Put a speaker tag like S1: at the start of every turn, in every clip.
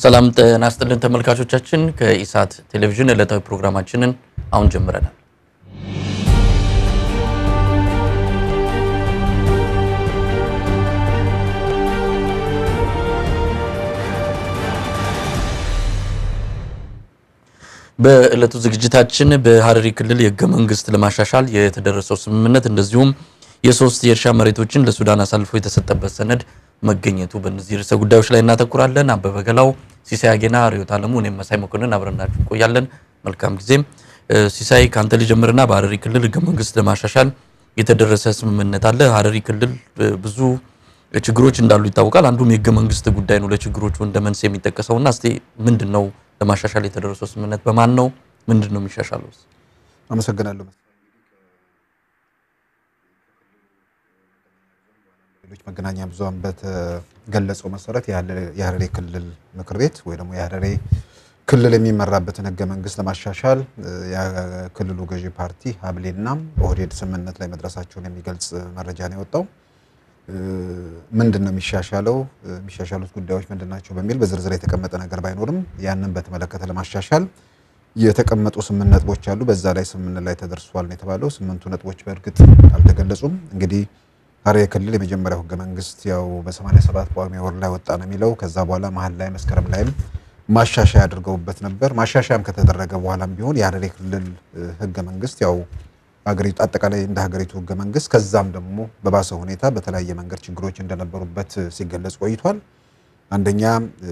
S1: ሰላም ጤና ይስጥልን ተመልካቾቻችን፣ ከኢሳት ቴሌቪዥን ዕለታዊ ፕሮግራማችንን አሁን ጀምረናል። በዕለቱ ዝግጅታችን በሀረሪ ክልል የህገ መንግስት ለማሻሻል የተደረሰው ስምምነት እንደዚሁም የሶስት የእርሻ መሬቶችን ለሱዳን አሳልፎ የተሰጠበት ሰነድ መገኘቱ በእነዚህ ርዕሰ ጉዳዮች ላይ እናተኩራለን። አበበ ገላው፣ ሲሳይ አጌና፣ ርዕዮት አለሙ፣ እኔም መሳይ መኮንን አብረናችሁ እንቆያለን። መልካም ጊዜም። ሲሳይ ከአንተ ልጀምርና በሀረሪ ክልል ህገ መንግስት ለማሻሻል የተደረሰ ስምምነት አለ። ሀረሪ ክልል ብዙ ችግሮች እንዳሉ ይታወቃል። አንዱም የህገ መንግስት ጉዳይ ነው ለችግሮቹ እንደ መንስኤ የሚጠቀሰውና እስቲ ምንድን ነው ለማሻሻል የተደረሰው ስምምነት በማን ነው? ምንድን ነው የሚሻሻለው?
S2: አመሰግናለሁ። ሌሎች መገናኛ ብዙሃን በተገለጸው መሰረት የሀረሪ ክልል ምክር ቤት ወይ ደግሞ የሀረሪ ክልል የሚመራበትን ህገ መንግስት ለማሻሻል የክልሉ ገዢ ፓርቲ ሀብሌና ኦህዴድ ስምምነት ላይ መድረሳቸውን የሚገልጽ መረጃ ነው የወጣው። ምንድን ነው የሚሻሻለው? የሚሻሻሉት ጉዳዮች ምንድን ናቸው? በሚል በዝርዝር የተቀመጠ ነገር ባይኖርም ያንን በተመለከተ ለማሻሻል የተቀመጡ ስምንት ነጥቦች አሉ። በዛ ላይ ስምምነት ላይ ተደርሷል ነው የተባለው። ስምንቱ ነጥቦች በእርግጥ አልተገለጹም። እንግዲህ ሀረሪ ክልል የመጀመሪያው ህገ መንግስት ያው በ87 ጳጉሜ ወር ላይ ወጣ ነው የሚለው። ከዛ በኋላ መሀል ላይ መስከረም ላይም ማሻሻያ አድርገውበት ነበር። ማሻሻያም ከተደረገ በኋላም ቢሆን የሀረሪ ክልል ህገ መንግስት ያው ሀገሪቱ አጠቃላይ እንደ ሀገሪቱ ህገ መንግስት ከዛም ደግሞ በባሰ ሁኔታ በተለያየ መንገድ ችግሮች እንደነበሩበት ሲገለጽ ቆይቷል። አንደኛ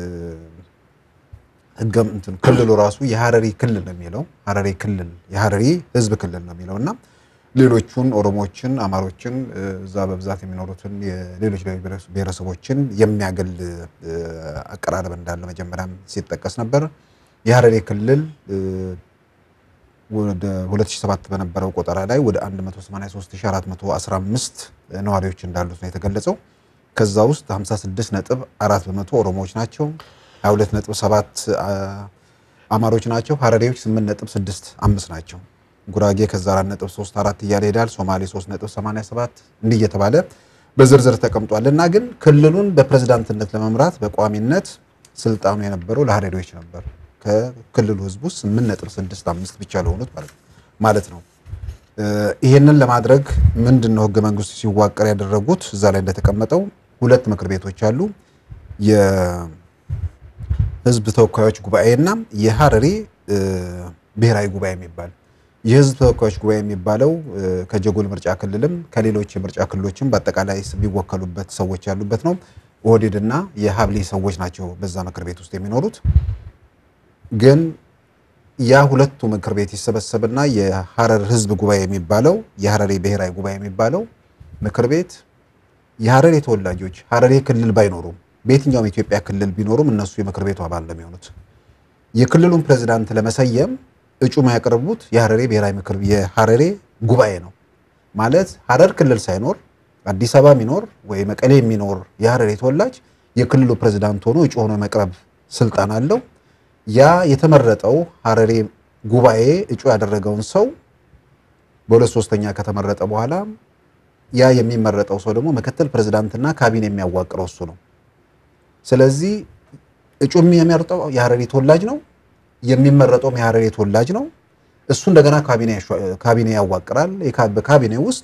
S2: ህገ እንትን ክልሉ ራሱ የሀረሪ ክልል ነው የሚለው ሀረሪ ክልል የሀረሪ ህዝብ ክልል ነው የሚለው እና ሌሎቹን ኦሮሞዎችን፣ አማሮችን እዛ በብዛት የሚኖሩትን የሌሎች ብሔረሰቦችን የሚያገል አቀራረብ እንዳለ መጀመሪያም ሲጠቀስ ነበር። የሀረሪ ክልል ወደ 2007 በነበረው ቆጠራ ላይ ወደ 183415 ነዋሪዎች እንዳሉት ነው የተገለጸው። ከዛ ውስጥ 56 ነጥብ 4 በመቶ ኦሮሞዎች ናቸው። 22 ነጥብ 7 አማሮች ናቸው። ሀረሪዎች 8 ነጥብ 6 5 ናቸው። ጉራጌ ከዛ 4 ነጥብ 3 4 እያለ ሄዳል። ሶማሌ 3 ነጥብ 87 እንዲህ እየተባለ በዝርዝር ተቀምጧል። እና ግን ክልሉን በፕሬዝዳንትነት ለመምራት በቋሚነት ስልጣኑ የነበረው ለሀረሪዎች ነበር ከክልሉ ህዝብ ውስጥ 8.65 ብቻ ለሆኑት ማለት ነው። ይሄንን ለማድረግ ምንድን ነው ህገ መንግስቱ ሲዋቀር ያደረጉት? እዛ ላይ እንደተቀመጠው ሁለት ምክር ቤቶች አሉ። የህዝብ ተወካዮች ጉባኤና የሀረሪ ብሔራዊ ጉባኤ የሚባል የህዝብ ተወካዮች ጉባኤ የሚባለው ከጀጎል ምርጫ ክልልም ከሌሎች የምርጫ ክልሎችም በአጠቃላይ የሚወከሉበት ሰዎች ያሉበት ነው። ኦህዴድና የሀብሌ ሰዎች ናቸው በዛ ምክር ቤት ውስጥ የሚኖሩት። ግን ያ ሁለቱ ምክር ቤት ይሰበሰብና የሀረር ህዝብ ጉባኤ የሚባለው የሀረሪ ብሔራዊ ጉባኤ የሚባለው ምክር ቤት የሀረሪ ተወላጆች ሀረሪ ክልል ባይኖሩም በየትኛውም የኢትዮጵያ ክልል ቢኖሩም እነሱ የምክር ቤቱ አባል ነው የሚሆኑት። የክልሉን ፕሬዝዳንት ለመሰየም እጩ የሚያቀርቡት የሀረሪ ብሔራዊ ምክር የሀረሪ ጉባኤ ነው ማለት ሀረር ክልል ሳይኖር አዲስ አበባ የሚኖር ወይ መቀሌ የሚኖር የሀረሪ ተወላጅ የክልሉ ፕሬዝዳንት ሆኖ እጩ ሆኖ የመቅረብ ስልጣን አለው። ያ የተመረጠው ሀረሪ ጉባኤ እጩ ያደረገውን ሰው በሁለት ሶስተኛ ከተመረጠ በኋላ ያ የሚመረጠው ሰው ደግሞ ምክትል ፕሬዝዳንትና ካቢኔ የሚያዋቅረው እሱ ነው። ስለዚህ እጩ የሚመርጠው የሀረሪ ተወላጅ ነው፣ የሚመረጠውም የሀረሪ ተወላጅ ነው። እሱ እንደገና ካቢኔ ያዋቅራል። በካቢኔ ውስጥ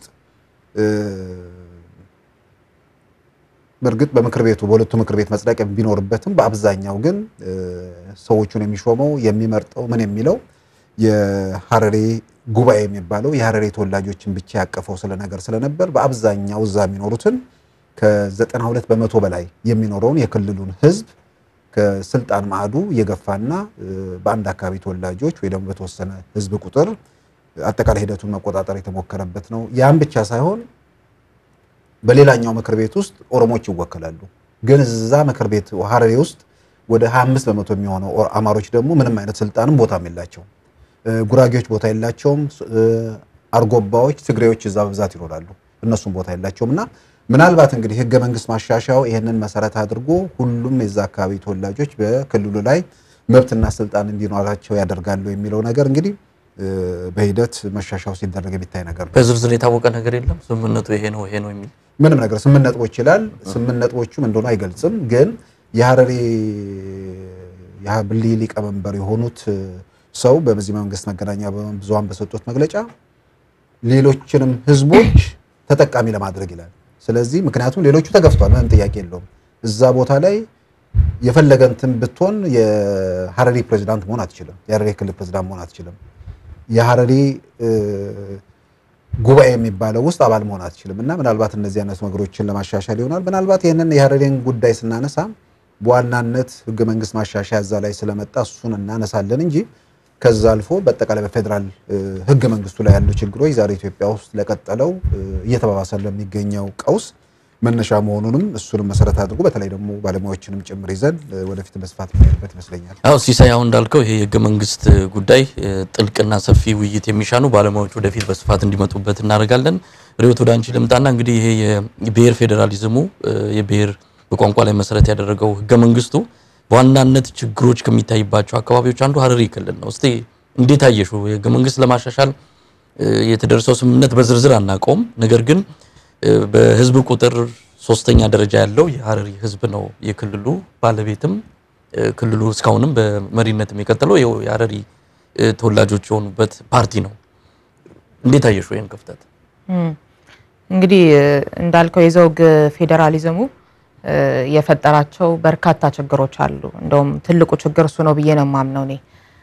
S2: በእርግጥ በምክር ቤቱ በሁለቱ ምክር ቤት መጽደቅ ቢኖርበትም በአብዛኛው ግን ሰዎቹን የሚሾመው የሚመርጠው ምን የሚለው የሀረሪ ጉባኤ የሚባለው የሀረሪ ተወላጆችን ብቻ ያቀፈው ስለነገር ስለነበር በአብዛኛው እዛ የሚኖሩትን ከ92 በመቶ በላይ የሚኖረውን የክልሉን ሕዝብ ከስልጣን ማዕዱ እየገፋና በአንድ አካባቢ ተወላጆች ወይ ደግሞ በተወሰነ ሕዝብ ቁጥር አጠቃላይ ሂደቱን መቆጣጠር የተሞከረበት ነው። ያም ብቻ ሳይሆን በሌላኛው ምክር ቤት ውስጥ ኦሮሞዎች ይወከላሉ። ግን እዛ ምክር ቤት ሀረሪ ውስጥ ወደ 25 በመቶ የሚሆነው አማሮች ደግሞ ምንም አይነት ስልጣንም ቦታም የላቸውም። ጉራጌዎች ቦታ የላቸውም። አርጎባዎች፣ ትግሬዎች እዛ በብዛት ይኖራሉ። እነሱም ቦታ የላቸውም እና ምናልባት እንግዲህ ህገ መንግስት ማሻሻያው ይህንን መሰረት አድርጎ ሁሉም የዛ አካባቢ ተወላጆች በክልሉ ላይ መብትና ስልጣን እንዲኖራቸው ያደርጋሉ የሚለው ነገር እንግዲህ በሂደት መሻሻው ሲደረግ የሚታይ ነገር ነው።
S1: በዝርዝር የታወቀ ነገር የለም። ስምምነቱ ይሄ ነው ይሄ ነው የሚል
S2: ምንም ነገር ስምንት ነጥቦች ይላል። ስምንት ነጥቦቹም እንደሆነ አይገልጽም። ግን የሀረሪ የሀብሊ ሊቀመንበር የሆኑት ሰው በዚህ መንግስት መገናኛ ብዙሃን በሰጡት መግለጫ ሌሎችንም ህዝቦች ተጠቃሚ ለማድረግ ይላል። ስለዚህ ምክንያቱም ሌሎቹ ተገፍቷል፣ ምንም ጥያቄ የለውም። እዛ ቦታ ላይ የፈለገ እንትን ብትሆን የሀረሪ ፕሬዚዳንት መሆን አትችልም። የሀረሪ ክልል ፕሬዚዳንት መሆን አትችልም። የሀረሪ ጉባኤ የሚባለው ውስጥ አባል መሆን አትችልም። እና ምናልባት እነዚህ አይነት ነገሮችን ለማሻሻል ይሆናል። ምናልባት ይህንን የሀረሪን ጉዳይ ስናነሳ በዋናነት ህገ መንግስት ማሻሻያ እዛ ላይ ስለመጣ እሱን እናነሳለን እንጂ ከዛ አልፎ በአጠቃላይ በፌዴራል ህገ መንግስቱ ላይ ያሉ ችግሮች ዛሬ ኢትዮጵያ ውስጥ ለቀጠለው እየተባባሰ ለሚገኘው ቀውስ መነሻ መሆኑንም እሱንም መሰረት አድርጎ በተለይ ደግሞ ባለሙያዎችንም ጭምር ይዘን ወደፊት በስፋት የምንሄድበት ይመስለኛል።
S1: አዎ ሲሳይ፣ አሁን እንዳልከው ይሄ የህገ መንግስት ጉዳይ ጥልቅና ሰፊ ውይይት የሚሻኑ ባለሙያዎች ወደፊት በስፋት እንዲመጡበት እናደርጋለን። ርዕዮት ወደ አንቺ ልምጣና እንግዲህ ይሄ የብሔር ፌዴራሊዝሙ የብሔር በቋንቋ ላይ መሰረት ያደረገው ህገ መንግስቱ በዋናነት ችግሮች ከሚታይባቸው አካባቢዎች አንዱ ሀረሪ ክልል ነው። እስቲ እንዴት አየሽው? የህገ መንግስት ለማሻሻል የተደረሰው ስምምነት በዝርዝር አናውቀውም። ነገር ግን በህዝብ ቁጥር ሶስተኛ ደረጃ ያለው የሀረሪ ህዝብ ነው የክልሉ ባለቤትም ክልሉ እስካሁንም በመሪነትም የቀጠለው የሀረሪ ተወላጆች የሆኑበት ፓርቲ ነው። እንዴት አየሽው ይህን ክፍተት?
S3: እንግዲህ እንዳልከው የዘውግ ፌዴራሊዝሙ የፈጠራቸው በርካታ ችግሮች አሉ። እንደውም ትልቁ ችግር እሱ ነው ብዬ ነው የማምነው እኔ።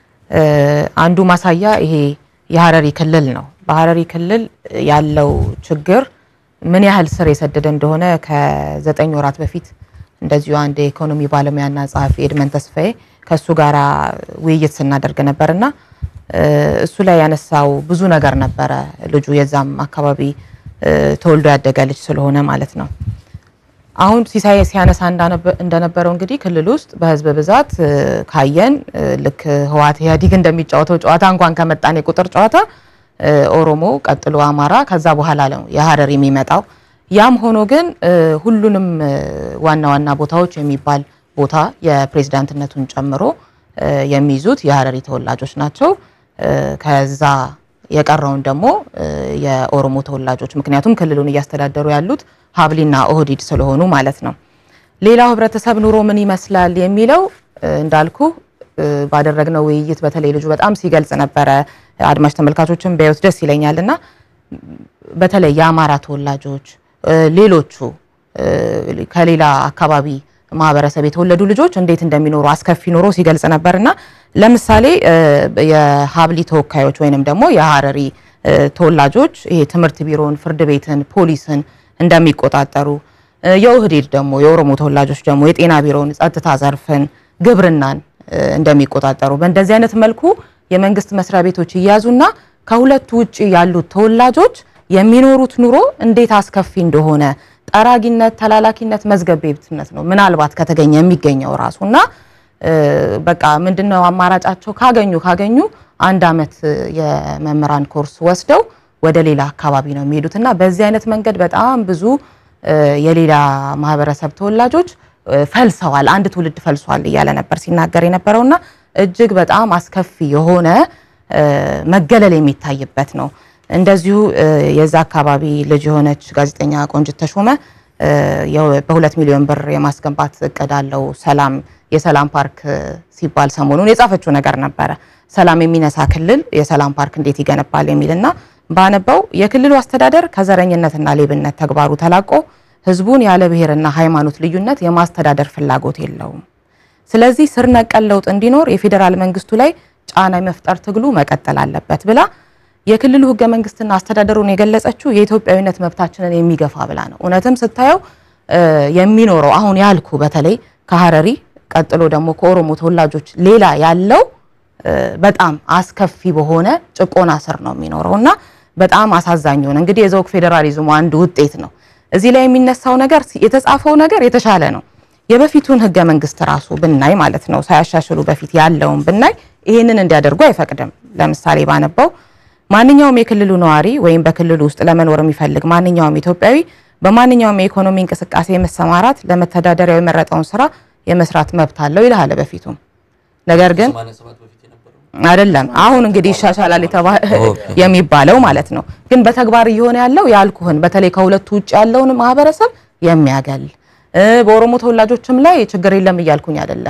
S3: አንዱ ማሳያ ይሄ የሀረሪ ክልል ነው። በሀረሪ ክልል ያለው ችግር ምን ያህል ስር የሰደደ እንደሆነ ከዘጠኝ ወራት በፊት እንደዚሁ አንድ የኢኮኖሚ ባለሙያና ጸሐፊ ኤድመን ተስፋዬ ከእሱ ጋር ውይይት ስናደርግ ነበርና እሱ ላይ ያነሳው ብዙ ነገር ነበረ። ልጁ የዛም አካባቢ ተወልዶ ያደገ ልጅ ስለሆነ ማለት ነው። አሁን ሲሳይ ሲያነሳ እንደነበረው እንግዲህ ክልል ውስጥ በህዝብ ብዛት ካየን ልክ ህወሓት ኢህአዴግ እንደሚጫወተው ጨዋታ እንኳን ከመጣን የቁጥር ጨዋታ ኦሮሞ ቀጥሎ አማራ ከዛ በኋላ ነው የሀረሪ የሚመጣው። ያም ሆኖ ግን ሁሉንም ዋና ዋና ቦታዎች የሚባል ቦታ የፕሬዝዳንትነቱን ጨምሮ የሚይዙት የሀረሪ ተወላጆች ናቸው። ከዛ የቀረውን ደግሞ የኦሮሞ ተወላጆች ምክንያቱም ክልሉን እያስተዳደሩ ያሉት ሀብሊና ኦህዲድ ስለሆኑ ማለት ነው። ሌላው ህብረተሰብ ኑሮ ምን ይመስላል የሚለው እንዳልኩ ባደረግነው ውይይት በተለይ ልጁ በጣም ሲገልጽ ነበረ። አድማጭ ተመልካቾችን በህይወት ደስ ይለኛል እና በተለይ የአማራ ተወላጆች ሌሎቹ ከሌላ አካባቢ ማህበረሰብ የተወለዱ ልጆች እንዴት እንደሚኖሩ አስከፊ ኑሮ ሲገልጽ ነበር እና ለምሳሌ የሀብሊ ተወካዮች ወይንም ደግሞ የሀረሪ ተወላጆች ይሄ ትምህርት ቢሮን፣ ፍርድ ቤትን፣ ፖሊስን እንደሚቆጣጠሩ የኦህዴድ ደግሞ የኦሮሞ ተወላጆች ደግሞ የጤና ቢሮን፣ ጸጥታ ዘርፍን፣ ግብርናን እንደሚቆጣጠሩ በእንደዚህ አይነት መልኩ የመንግስት መስሪያ ቤቶች ይያዙና ከሁለቱ ውጭ ያሉት ተወላጆች የሚኖሩት ኑሮ እንዴት አስከፊ እንደሆነ ጠራጊነት፣ ተላላኪነት፣ መዝገብ ቤትነት ነው ምናልባት ከተገኘ የሚገኘው ራሱና በቃ ምንድነው አማራጫቸው? ካገኙ ካገኙ አንድ አመት የመምህራን ኮርስ ወስደው ወደ ሌላ አካባቢ ነው የሚሄዱት እና በዚህ አይነት መንገድ በጣም ብዙ የሌላ ማህበረሰብ ተወላጆች ፈልሰዋል፣ አንድ ትውልድ ፈልሷል እያለ ነበር ሲናገር የነበረውና እጅግ በጣም አስከፊ የሆነ መገለል የሚታይበት ነው። እንደዚሁ የዛ አካባቢ ልጅ የሆነች ጋዜጠኛ ቆንጅት ተሾመ በሁለት ሚሊዮን ብር የማስገንባት እቅድ አለው ሰላም የሰላም ፓርክ ሲባል ሰሞኑን የጻፈችው ነገር ነበረ። ሰላም የሚነሳ ክልል የሰላም ፓርክ እንዴት ይገነባል የሚልና ባነበው የክልሉ አስተዳደር ከዘረኝነትና ሌብነት ተግባሩ ተላቆ ህዝቡን ያለ ብሔርና ሃይማኖት ልዩነት የማስተዳደር ፍላጎት የለውም። ስለዚህ ስር ነቀል ለውጥ እንዲኖር የፌዴራል መንግስቱ ላይ ጫና የመፍጠር ትግሉ መቀጠል አለበት ብላ የክልሉ ህገ መንግስትና አስተዳደሩን የገለጸችው የኢትዮጵያዊነት መብታችንን የሚገፋ ብላ ነው። እውነትም ስታየው የሚኖረው አሁን ያልኩ በተለይ ከሀረሪ ቀጥሎ ደግሞ ከኦሮሞ ተወላጆች ሌላ ያለው በጣም አስከፊ በሆነ ጭቆና ስር ነው የሚኖረው እና በጣም አሳዛኝ ሆነ። እንግዲህ የዘውግ ፌዴራሊዝሙ አንዱ ውጤት ነው። እዚህ ላይ የሚነሳው ነገር የተጻፈው ነገር የተሻለ ነው። የበፊቱን ህገ መንግስት ራሱ ብናይ ማለት ነው ሳያሻሽሉ በፊት ያለውን ብናይ ይህንን እንዲያደርጉ አይፈቅድም። ለምሳሌ ባነበው ማንኛውም የክልሉ ነዋሪ ወይም በክልሉ ውስጥ ለመኖር የሚፈልግ ማንኛውም ኢትዮጵያዊ በማንኛውም የኢኮኖሚ እንቅስቃሴ መሰማራት ለመተዳደሪያው የመረጠውን ስራ የመስራት መብት አለው ይልሃል በፊቱም። ነገር ግን አይደለም አሁን እንግዲህ ይሻሻላል የሚባለው ማለት ነው። ግን በተግባር እየሆነ ያለው ያልኩህን በተለይ ከሁለቱ ውጭ ያለውን ማህበረሰብ የሚያገል በኦሮሞ ተወላጆችም ላይ ችግር የለም እያልኩኝ አይደለም።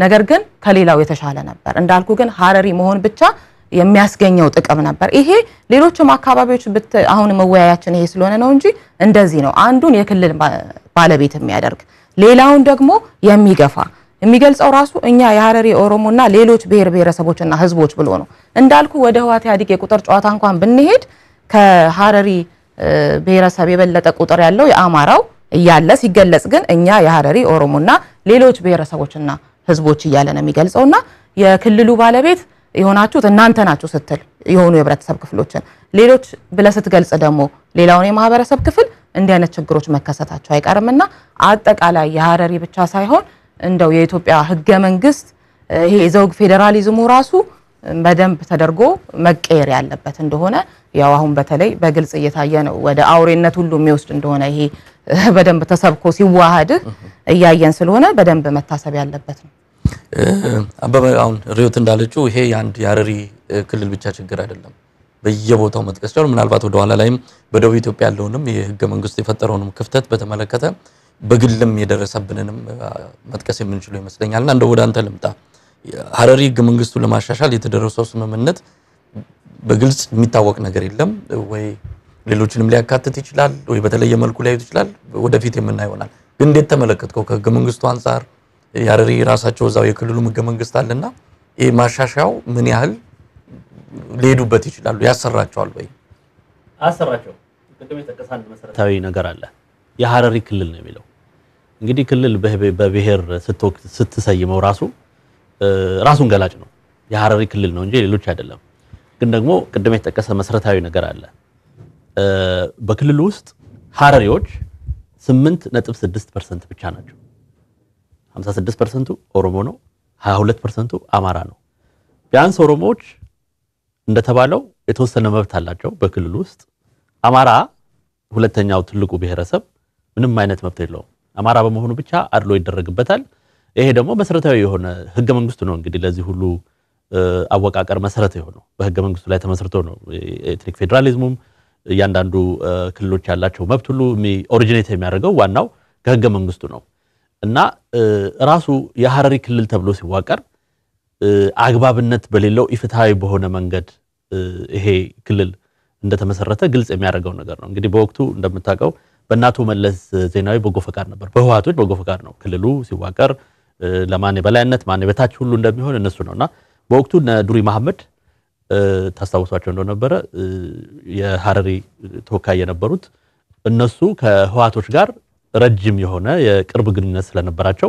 S3: ነገር ግን ከሌላው የተሻለ ነበር። እንዳልኩ ግን ሀረሪ መሆን ብቻ የሚያስገኘው ጥቅም ነበር። ይሄ ሌሎችም አካባቢዎች ብት አሁን መወያያችን ይሄ ስለሆነ ነው እንጂ እንደዚህ ነው። አንዱን የክልል ባለቤት የሚያደርግ ሌላውን ደግሞ የሚገፋ የሚገልጸው ራሱ እኛ የሀረሪ ኦሮሞና ሌሎች ብሔር ብሔረሰቦችና ህዝቦች ብሎ ነው። እንዳልኩ ወደ ህወሓት ኢህአዴግ የቁጥር ጨዋታ እንኳን ብንሄድ ከሀረሪ ብሔረሰብ የበለጠ ቁጥር ያለው የአማራው እያለ ሲገለጽ ግን እኛ የሀረሪ ኦሮሞና ሌሎች ብሔረሰቦችና ህዝቦች እያለ ነው የሚገልጸውና የክልሉ ባለቤት የሆናችሁት እናንተ ናችሁ ስትል የሆኑ የህብረተሰብ ክፍሎችን ሌሎች ብለህ ስትገልጽ ደግሞ ሌላውን የማህበረሰብ ክፍል እንዲህ አይነት ችግሮች መከሰታቸው አይቀርምና አጠቃላይ የሀረሪ ብቻ ሳይሆን እንደው የኢትዮጵያ ህገ መንግስት ይሄ የዘውግ ፌዴራሊዝሙ ራሱ በደንብ ተደርጎ መቀየር ያለበት እንደሆነ ያው አሁን በተለይ በግልጽ እየታየ ነው። ወደ አውሬነት ሁሉ የሚወስድ እንደሆነ ይሄ በደንብ ተሰብኮ ሲዋሃድ እያየን ስለሆነ በደንብ መታሰብ ያለበት ነው።
S1: አበበ አሁን ሪዮት እንዳለችው ይሄ የአንድ የሀረሪ ክልል ብቻ ችግር አይደለም። በየቦታው መጥቀስ ይቻላል። ምናልባት ወደ ኋላ ላይም በደቡብ ኢትዮጵያ ያለውንም የህገ መንግስቱ የፈጠረውንም ክፍተት በተመለከተ በግልም የደረሰብንንም መጥቀስ የምንችለው ይመስለኛልና እንደ ወደ አንተ ልምጣ። ሀረሪ ህገ መንግስቱን ለማሻሻል የተደረሰው ስምምነት በግልጽ የሚታወቅ ነገር የለም ወይ ሌሎችንም ሊያካትት ይችላል ወይ በተለየ መልኩ ሊያዩት ይችላል። ወደፊት የምናየው ይሆናል። ግን እንዴት ተመለከትከው? ከህገ መንግስቱ አንጻር የሀረሪ ራሳቸው እዛው የክልሉም ህገ መንግስት አለና ይህ ማሻሻያው ምን ያህል ሊሄዱበት ይችላሉ? ያሰራቸዋል ወይ?
S4: አሰራቸው ቅድም የጠቀሰ አንድ መሰረታዊ ነገር አለ። የሀረሪ ክልል ነው የሚለው እንግዲህ ክልል በብሔር ስትሰይመው ራሱ ራሱን ገላጭ ነው። የሀረሪ ክልል ነው እንጂ ሌሎች አይደለም። ግን ደግሞ ቅድም የተጠቀሰ መሰረታዊ ነገር አለ። በክልሉ ውስጥ ሀረሪዎች 8.6% ብቻ ናቸው። 56%ቱ ኦሮሞ ነው፣ 22%ቱ አማራ ነው። ቢያንስ ኦሮሞዎች እንደተባለው የተወሰነ መብት አላቸው በክልሉ ውስጥ። አማራ ሁለተኛው ትልቁ ብሔረሰብ ምንም አይነት መብት የለውም። አማራ በመሆኑ ብቻ አድሎ ይደረግበታል። ይሄ ደግሞ መሰረታዊ የሆነ ህገ መንግስቱ ነው እንግዲህ ለዚህ ሁሉ አወቃቀር መሰረት የሆነው በህገ መንግስቱ ላይ ተመስርቶ ነው። ኤትኒክ ፌዴራሊዝሙም እያንዳንዱ ክልሎች ያላቸው መብት ሁሉ ኦሪጂኔት የሚያደርገው ዋናው ከህገ መንግስቱ ነው እና ራሱ የሀረሪ ክልል ተብሎ ሲዋቀር አግባብነት በሌለው ኢፍትሐዊ በሆነ መንገድ ይሄ ክልል እንደተመሰረተ ግልጽ የሚያደርገው ነገር ነው። እንግዲህ በወቅቱ እንደምታውቀው በእናቶ መለስ ዜናዊ በጎ ፈቃድ ነበር፣ በህወሓቶች በጎ ፈቃድ ነው ክልሉ ሲዋቀር ለማን የበላይነት ማን የበታች ሁሉ እንደሚሆን እነሱ ነው እና በወቅቱ እነ ዱሪ መሐመድ ታስታውሷቸው እንደነበረ የሀረሪ ተወካይ የነበሩት እነሱ ከህወሓቶች ጋር ረጅም የሆነ የቅርብ ግንኙነት ስለነበራቸው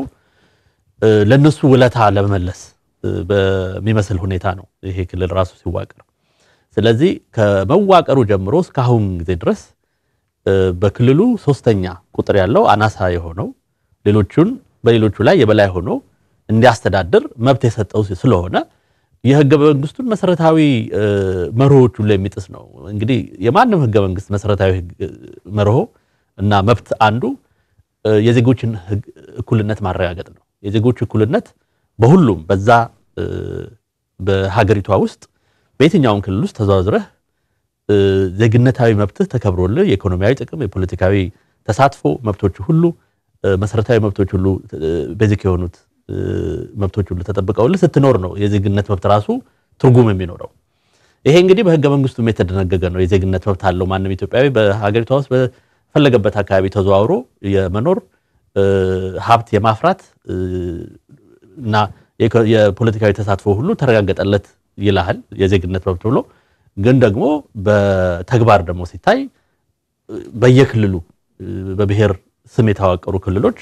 S4: ለነሱ ውለታ ለመመለስ በሚመስል ሁኔታ ነው ይሄ ክልል ራሱ ሲዋቀር። ስለዚህ ከመዋቀሩ ጀምሮ እስካሁን ጊዜ ድረስ በክልሉ ሶስተኛ ቁጥር ያለው አናሳ የሆነው ሌሎቹን በሌሎቹ ላይ የበላይ ሆኖ እንዲያስተዳድር መብት የሰጠው ስለሆነ የህገ መንግስቱን መሰረታዊ መርሆቹን ላይ የሚጥስ ነው። እንግዲህ የማንም ህገ መንግስት መሰረታዊ መርሆ እና መብት አንዱ የዜጎችን እኩልነት ማረጋገጥ ነው። የዜጎች እኩልነት በሁሉም በዛ በሀገሪቷ ውስጥ በየትኛውም ክልል ውስጥ ተዘዋዝረህ ዜግነታዊ መብትህ ተከብሮልህ የኢኮኖሚያዊ ጥቅም፣ የፖለቲካዊ ተሳትፎ መብቶች ሁሉ መሰረታዊ መብቶች ሁሉ ቤዚክ የሆኑት መብቶች ሁሉ ተጠብቀውልህ ስትኖር ነው የዜግነት መብት ራሱ ትርጉም የሚኖረው። ይሄ እንግዲህ በህገ መንግስቱም የተደነገገ ነው። የዜግነት መብት አለው ማንም ኢትዮጵያዊ በሀገሪቷ ውስጥ በፈለገበት አካባቢ ተዘዋውሮ የመኖር ሀብት የማፍራት እና የፖለቲካዊ ተሳትፎ ሁሉ ተረጋገጠለት ይልሃል የዜግነት መብት ብሎ። ግን ደግሞ በተግባር ደግሞ ሲታይ በየክልሉ በብሔር ስም የተዋቀሩ ክልሎች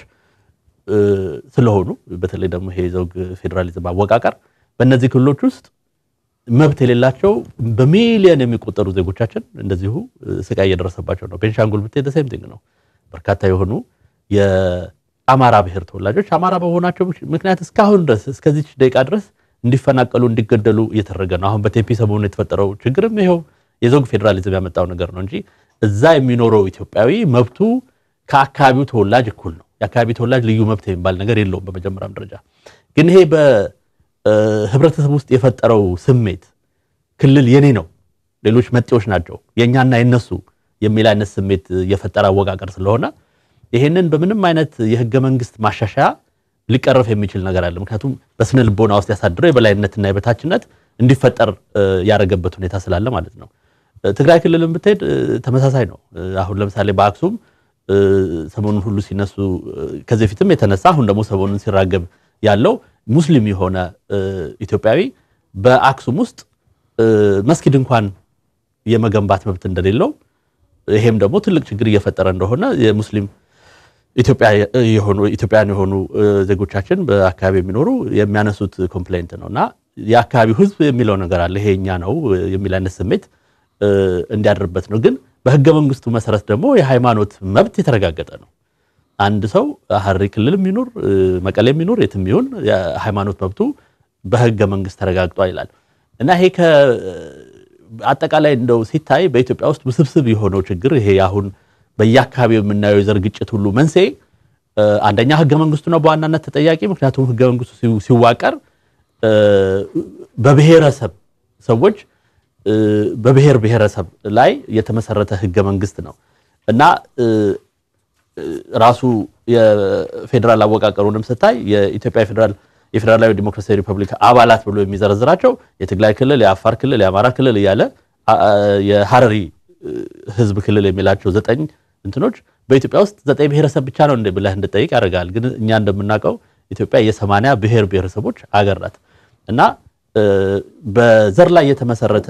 S4: ስለሆኑ በተለይ ደግሞ ይሄ ዘውግ ፌዴራሊዝም አወቃቀር በእነዚህ ክልሎች ውስጥ መብት የሌላቸው በሚሊዮን የሚቆጠሩ ዜጎቻችን እንደዚሁ ስቃይ እየደረሰባቸው ነው። ቤንሻንጉል ብትሄድ ሴም ቲንግ ነው። በርካታ የሆኑ የአማራ ብሔር ተወላጆች አማራ በመሆናቸው ምክንያት እስካሁን ድረስ እስከዚች ደቂቃ ድረስ እንዲፈናቀሉ እንዲገደሉ እየተደረገ ነው። አሁን በቴፒ ሰሞኑን የተፈጠረው ችግርም ይኸው የዘውግ ፌዴራሊዝም ያመጣው ነገር ነው እንጂ እዛ የሚኖረው ኢትዮጵያዊ መብቱ ከአካባቢው ተወላጅ እኩል ነው። የአካባቢ ተወላጅ ልዩ መብት የሚባል ነገር የለውም። በመጀመሪያም ደረጃ ግን ይሄ በህብረተሰብ ውስጥ የፈጠረው ስሜት ክልል የኔ ነው፣ ሌሎች መጤዎች ናቸው፣ የእኛና የነሱ የሚል አይነት ስሜት የፈጠረ አወቃቀር ስለሆነ ይሄንን በምንም አይነት የህገ መንግስት ማሻሻያ ሊቀረፍ የሚችል ነገር አለ። ምክንያቱም በስነ ልቦና ውስጥ ያሳድረው የበላይነትና የበታችነት እንዲፈጠር ያደረገበት ሁኔታ ስላለ ማለት ነው። ትግራይ ክልልን ብትሄድ ተመሳሳይ ነው። አሁን ለምሳሌ በአክሱም ሰሞኑን ሁሉ ሲነሱ ከዚህ በፊትም የተነሳ አሁን ደግሞ ሰሞኑን ሲራገብ ያለው ሙስሊም የሆነ ኢትዮጵያዊ በአክሱም ውስጥ መስጊድ እንኳን የመገንባት መብት እንደሌለው ይሄም ደግሞ ትልቅ ችግር እየፈጠረ እንደሆነ የሙስሊም ኢትዮጵያውያን የሆኑ ዜጎቻችን በአካባቢ የሚኖሩ የሚያነሱት ኮምፕሌንት ነው እና የአካባቢው ሕዝብ የሚለው ነገር አለ። ይሄ እኛ ነው የሚል አይነት ስሜት እንዲያድርበት ነው። ግን በህገ መንግስቱ መሰረት ደግሞ የሃይማኖት መብት የተረጋገጠ ነው። አንድ ሰው ሀረሪ ክልል የሚኖር መቀሌ የሚኖር የትም ይሁን የሃይማኖት መብቱ በህገ መንግስት ተረጋግጧል ይላል እና ይሄ አጠቃላይ እንደው ሲታይ በኢትዮጵያ ውስጥ ውስብስብ የሆነው ችግር ይሄ አሁን በየአካባቢው የምናየው የዘር ግጭት ሁሉ መንስኤ አንደኛ ህገ መንግስቱ ነው በዋናነት ተጠያቂ። ምክንያቱም ህገ መንግስቱ ሲዋቀር በብሔረሰብ ሰዎች በብሔር ብሔረሰብ ላይ የተመሰረተ ህገ መንግስት ነው እና ራሱ የፌዴራል አወቃቀሩንም ስታይ የኢትዮጵያ ፌዴራል የፌዴራላዊ ዲሞክራሲያዊ ሪፐብሊክ አባላት ብሎ የሚዘረዝራቸው የትግራይ ክልል፣ የአፋር ክልል፣ የአማራ ክልል እያለ የሀረሪ ህዝብ ክልል የሚላቸው ዘጠኝ እንትኖች በኢትዮጵያ ውስጥ ዘጠኝ ብሔረሰብ ብቻ ነው እንደ ብለህ እንድጠይቅ ያደርጋል። ግን እኛ እንደምናውቀው ኢትዮጵያ የሰማንያ ብሔር ብሔረሰቦች አገር ናት እና በዘር ላይ የተመሰረተ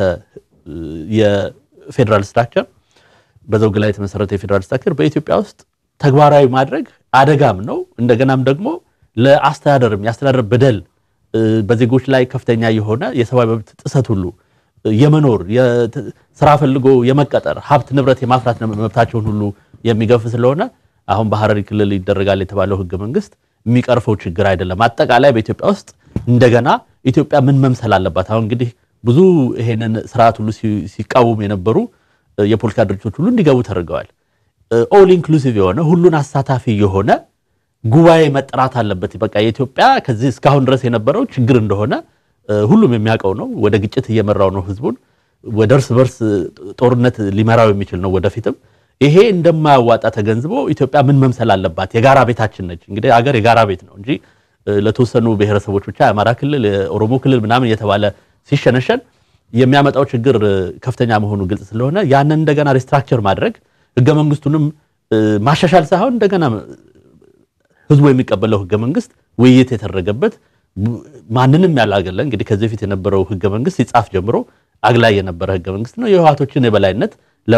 S4: የፌዴራል ስትራክቸር በዘውግ ላይ የተመሰረተ የፌዴራል ስትራክቸር በኢትዮጵያ ውስጥ ተግባራዊ ማድረግ አደጋም ነው። እንደገናም ደግሞ ለአስተዳደርም የአስተዳደር በደል በዜጎች ላይ ከፍተኛ የሆነ የሰብአዊ መብት ጥሰት ሁሉ የመኖር ስራ ፈልጎ የመቀጠር ሀብት ንብረት የማፍራት መብታቸውን ሁሉ የሚገፍ ስለሆነ አሁን በሀረሪ ክልል ይደረጋል የተባለው ህገ መንግስት የሚቀርፈው ችግር አይደለም። አጠቃላይ በኢትዮጵያ ውስጥ እንደገና ኢትዮጵያ ምን መምሰል አለባት? አሁን እንግዲህ ብዙ ይሄንን ስርዓት ሁሉ ሲቃወሙ የነበሩ የፖለቲካ ድርጅቶች ሁሉ እንዲገቡ ተደርገዋል። ኦል ኢንክሉሲቭ የሆነ ሁሉን አሳታፊ የሆነ ጉባኤ መጠራት አለበት። በቃ የኢትዮጵያ ከዚህ እስካሁን ድረስ የነበረው ችግር እንደሆነ ሁሉም የሚያውቀው ነው። ወደ ግጭት እየመራው ነው ህዝቡን፣ ወደ እርስ በርስ ጦርነት ሊመራው የሚችል ነው ወደፊትም። ይሄ እንደማያዋጣ ተገንዝቦ ኢትዮጵያ ምን መምሰል አለባት? የጋራ ቤታችን ነች። እንግዲህ አገር የጋራ ቤት ነው እንጂ ለተወሰኑ ብሔረሰቦች ብቻ የአማራ ክልል፣ የኦሮሞ ክልል ምናምን እየተባለ ሲሸነሸን የሚያመጣው ችግር ከፍተኛ መሆኑ ግልጽ ስለሆነ ያንን እንደገና ሪስትራክቸር ማድረግ ህገ መንግስቱንም ማሻሻል ሳይሆን እንደገና ህዝቡ የሚቀበለው ህገ መንግስት ውይይት የተደረገበት ማንንም ያላገለ እንግዲህ ከዚህ በፊት የነበረው ህገ መንግስት ሲጻፍ ጀምሮ አግላይ የነበረ ህገ መንግስት ነው። የህወሓቶችን የበላይነት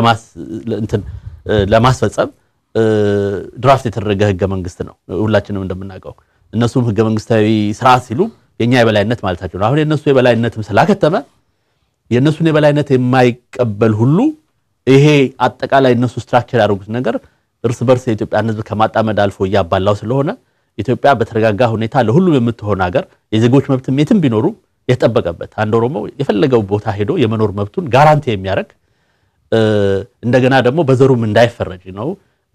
S4: ለማስፈጸም ድራፍት የተደረገ ህገ መንግስት ነው። ሁላችንም እንደምናውቀው እነሱም ህገ መንግስታዊ ስርዓት ሲሉ የኛ የበላይነት ማለታቸው ነው። አሁን የእነሱ የበላይነትም ስላከተመ የእነሱን የበላይነት የማይቀበል ሁሉ ይሄ አጠቃላይ እነሱ ስትራክቸር ያደርጉት ነገር እርስ በርስ የኢትዮጵያን ህዝብ ከማጣመድ አልፎ እያባላው ስለሆነ ኢትዮጵያ በተረጋጋ ሁኔታ ለሁሉም የምትሆን ሀገር የዜጎች መብትም የትም ቢኖሩ የተጠበቀበት አንድ ኦሮሞ የፈለገው ቦታ ሄዶ የመኖር መብቱን ጋራንቲ የሚያደርግ እንደገና ደግሞ በዘሩም እንዳይፈረጅ ነው።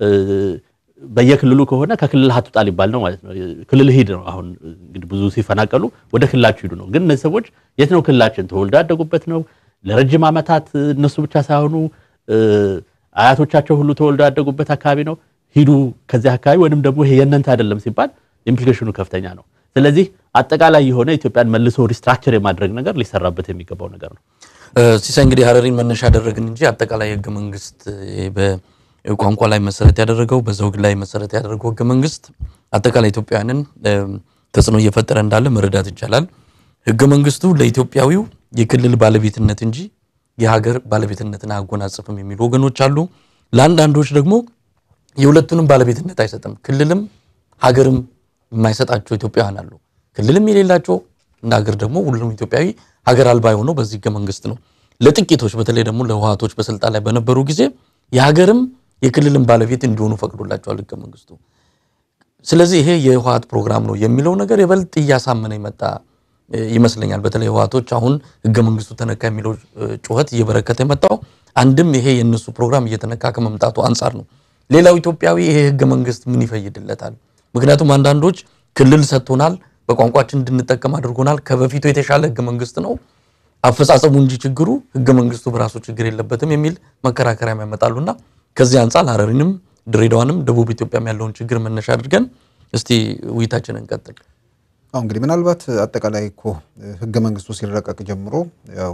S4: በየክልሉ ከሆነ ከክልል አትውጣ ሊባል ነው ማለት ነው። ክልል ሂድ ነው። አሁን እንግዲህ ብዙ ሲፈናቀሉ ወደ ክልላችሁ ሂዱ ነው። ግን እነዚህ ሰዎች የት ነው ክልላችን? ተወልደው ያደጉበት ነው። ለረጅም ዓመታት እነሱ ብቻ ሳይሆኑ አያቶቻቸው ሁሉ ተወልደው ያደጉበት አካባቢ ነው። ሂዱ ከዚህ አካባቢ ወይንም ደግሞ ይሄ የእናንተ አይደለም ሲባል ኢምፕሊኬሽኑ ከፍተኛ ነው። ስለዚህ አጠቃላይ የሆነ ኢትዮጵያን መልሶ ሪስትራክቸር የማድረግ ነገር ሊሰራበት የሚገባው ነገር ነው።
S1: ሲሳይ እንግዲህ ሀረሪን መነሻ ያደረግን እንጂ አጠቃላይ ህገ መንግስት በቋንቋ ላይ መሰረት ያደረገው በዘውግ ላይ መሰረት ያደረገው ህገ መንግስት አጠቃላይ ኢትዮጵያውያንን ተጽዕኖ እየፈጠረ እንዳለ መረዳት ይቻላል። ህገ መንግስቱ ለኢትዮጵያዊው የክልል ባለቤትነት እንጂ የሀገር ባለቤትነትን አያጎናጽፍም የሚሉ ወገኖች አሉ። ለአንዳንዶች ደግሞ የሁለቱንም ባለቤትነት አይሰጥም። ክልልም ሀገርም የማይሰጣቸው ኢትዮጵያውያን አሉ። ክልልም የሌላቸው እንደ ሀገር ደግሞ ሁሉም ኢትዮጵያዊ ሀገር አልባ የሆነው በዚህ ህገ መንግስት ነው። ለጥቂቶች በተለይ ደግሞ ለህወሓቶች በስልጣን ላይ በነበሩ ጊዜ የሀገርም የክልልም ባለቤት እንዲሆኑ ፈቅዶላቸዋል ህገ መንግስቱ። ስለዚህ ይሄ የህወሓት ፕሮግራም ነው የሚለው ነገር የበልጥ እያሳመነ የመጣ ይመስለኛል። በተለይ ህወሓቶች አሁን ህገ መንግስቱ ተነካ የሚለው ጩኸት እየበረከተ የመጣው አንድም ይሄ የእነሱ ፕሮግራም እየተነካ ከመምጣቱ አንጻር ነው። ሌላው ኢትዮጵያዊ ይሄ ህገ መንግስት ምን ይፈይድለታል? ምክንያቱም አንዳንዶች ክልል ሰጥቶናል፣ በቋንቋችን እንድንጠቀም አድርጎናል፣ ከበፊቱ የተሻለ ህገ መንግስት ነው አፈጻጸሙ እንጂ ችግሩ ህገ መንግስቱ በራሱ ችግር የለበትም የሚል መከራከሪያም ያመጣሉና ከዚህ አንጻር ሀረሪንም ድሬዳዋንም ደቡብ ኢትዮጵያም ያለውን ችግር መነሻ አድርገን እስቲ ውይይታችንን እንቀጥል።
S2: አሁን እንግዲህ ምናልባት አጠቃላይ እኮ ህገ መንግስቱ ሲረቀቅ ጀምሮ ያው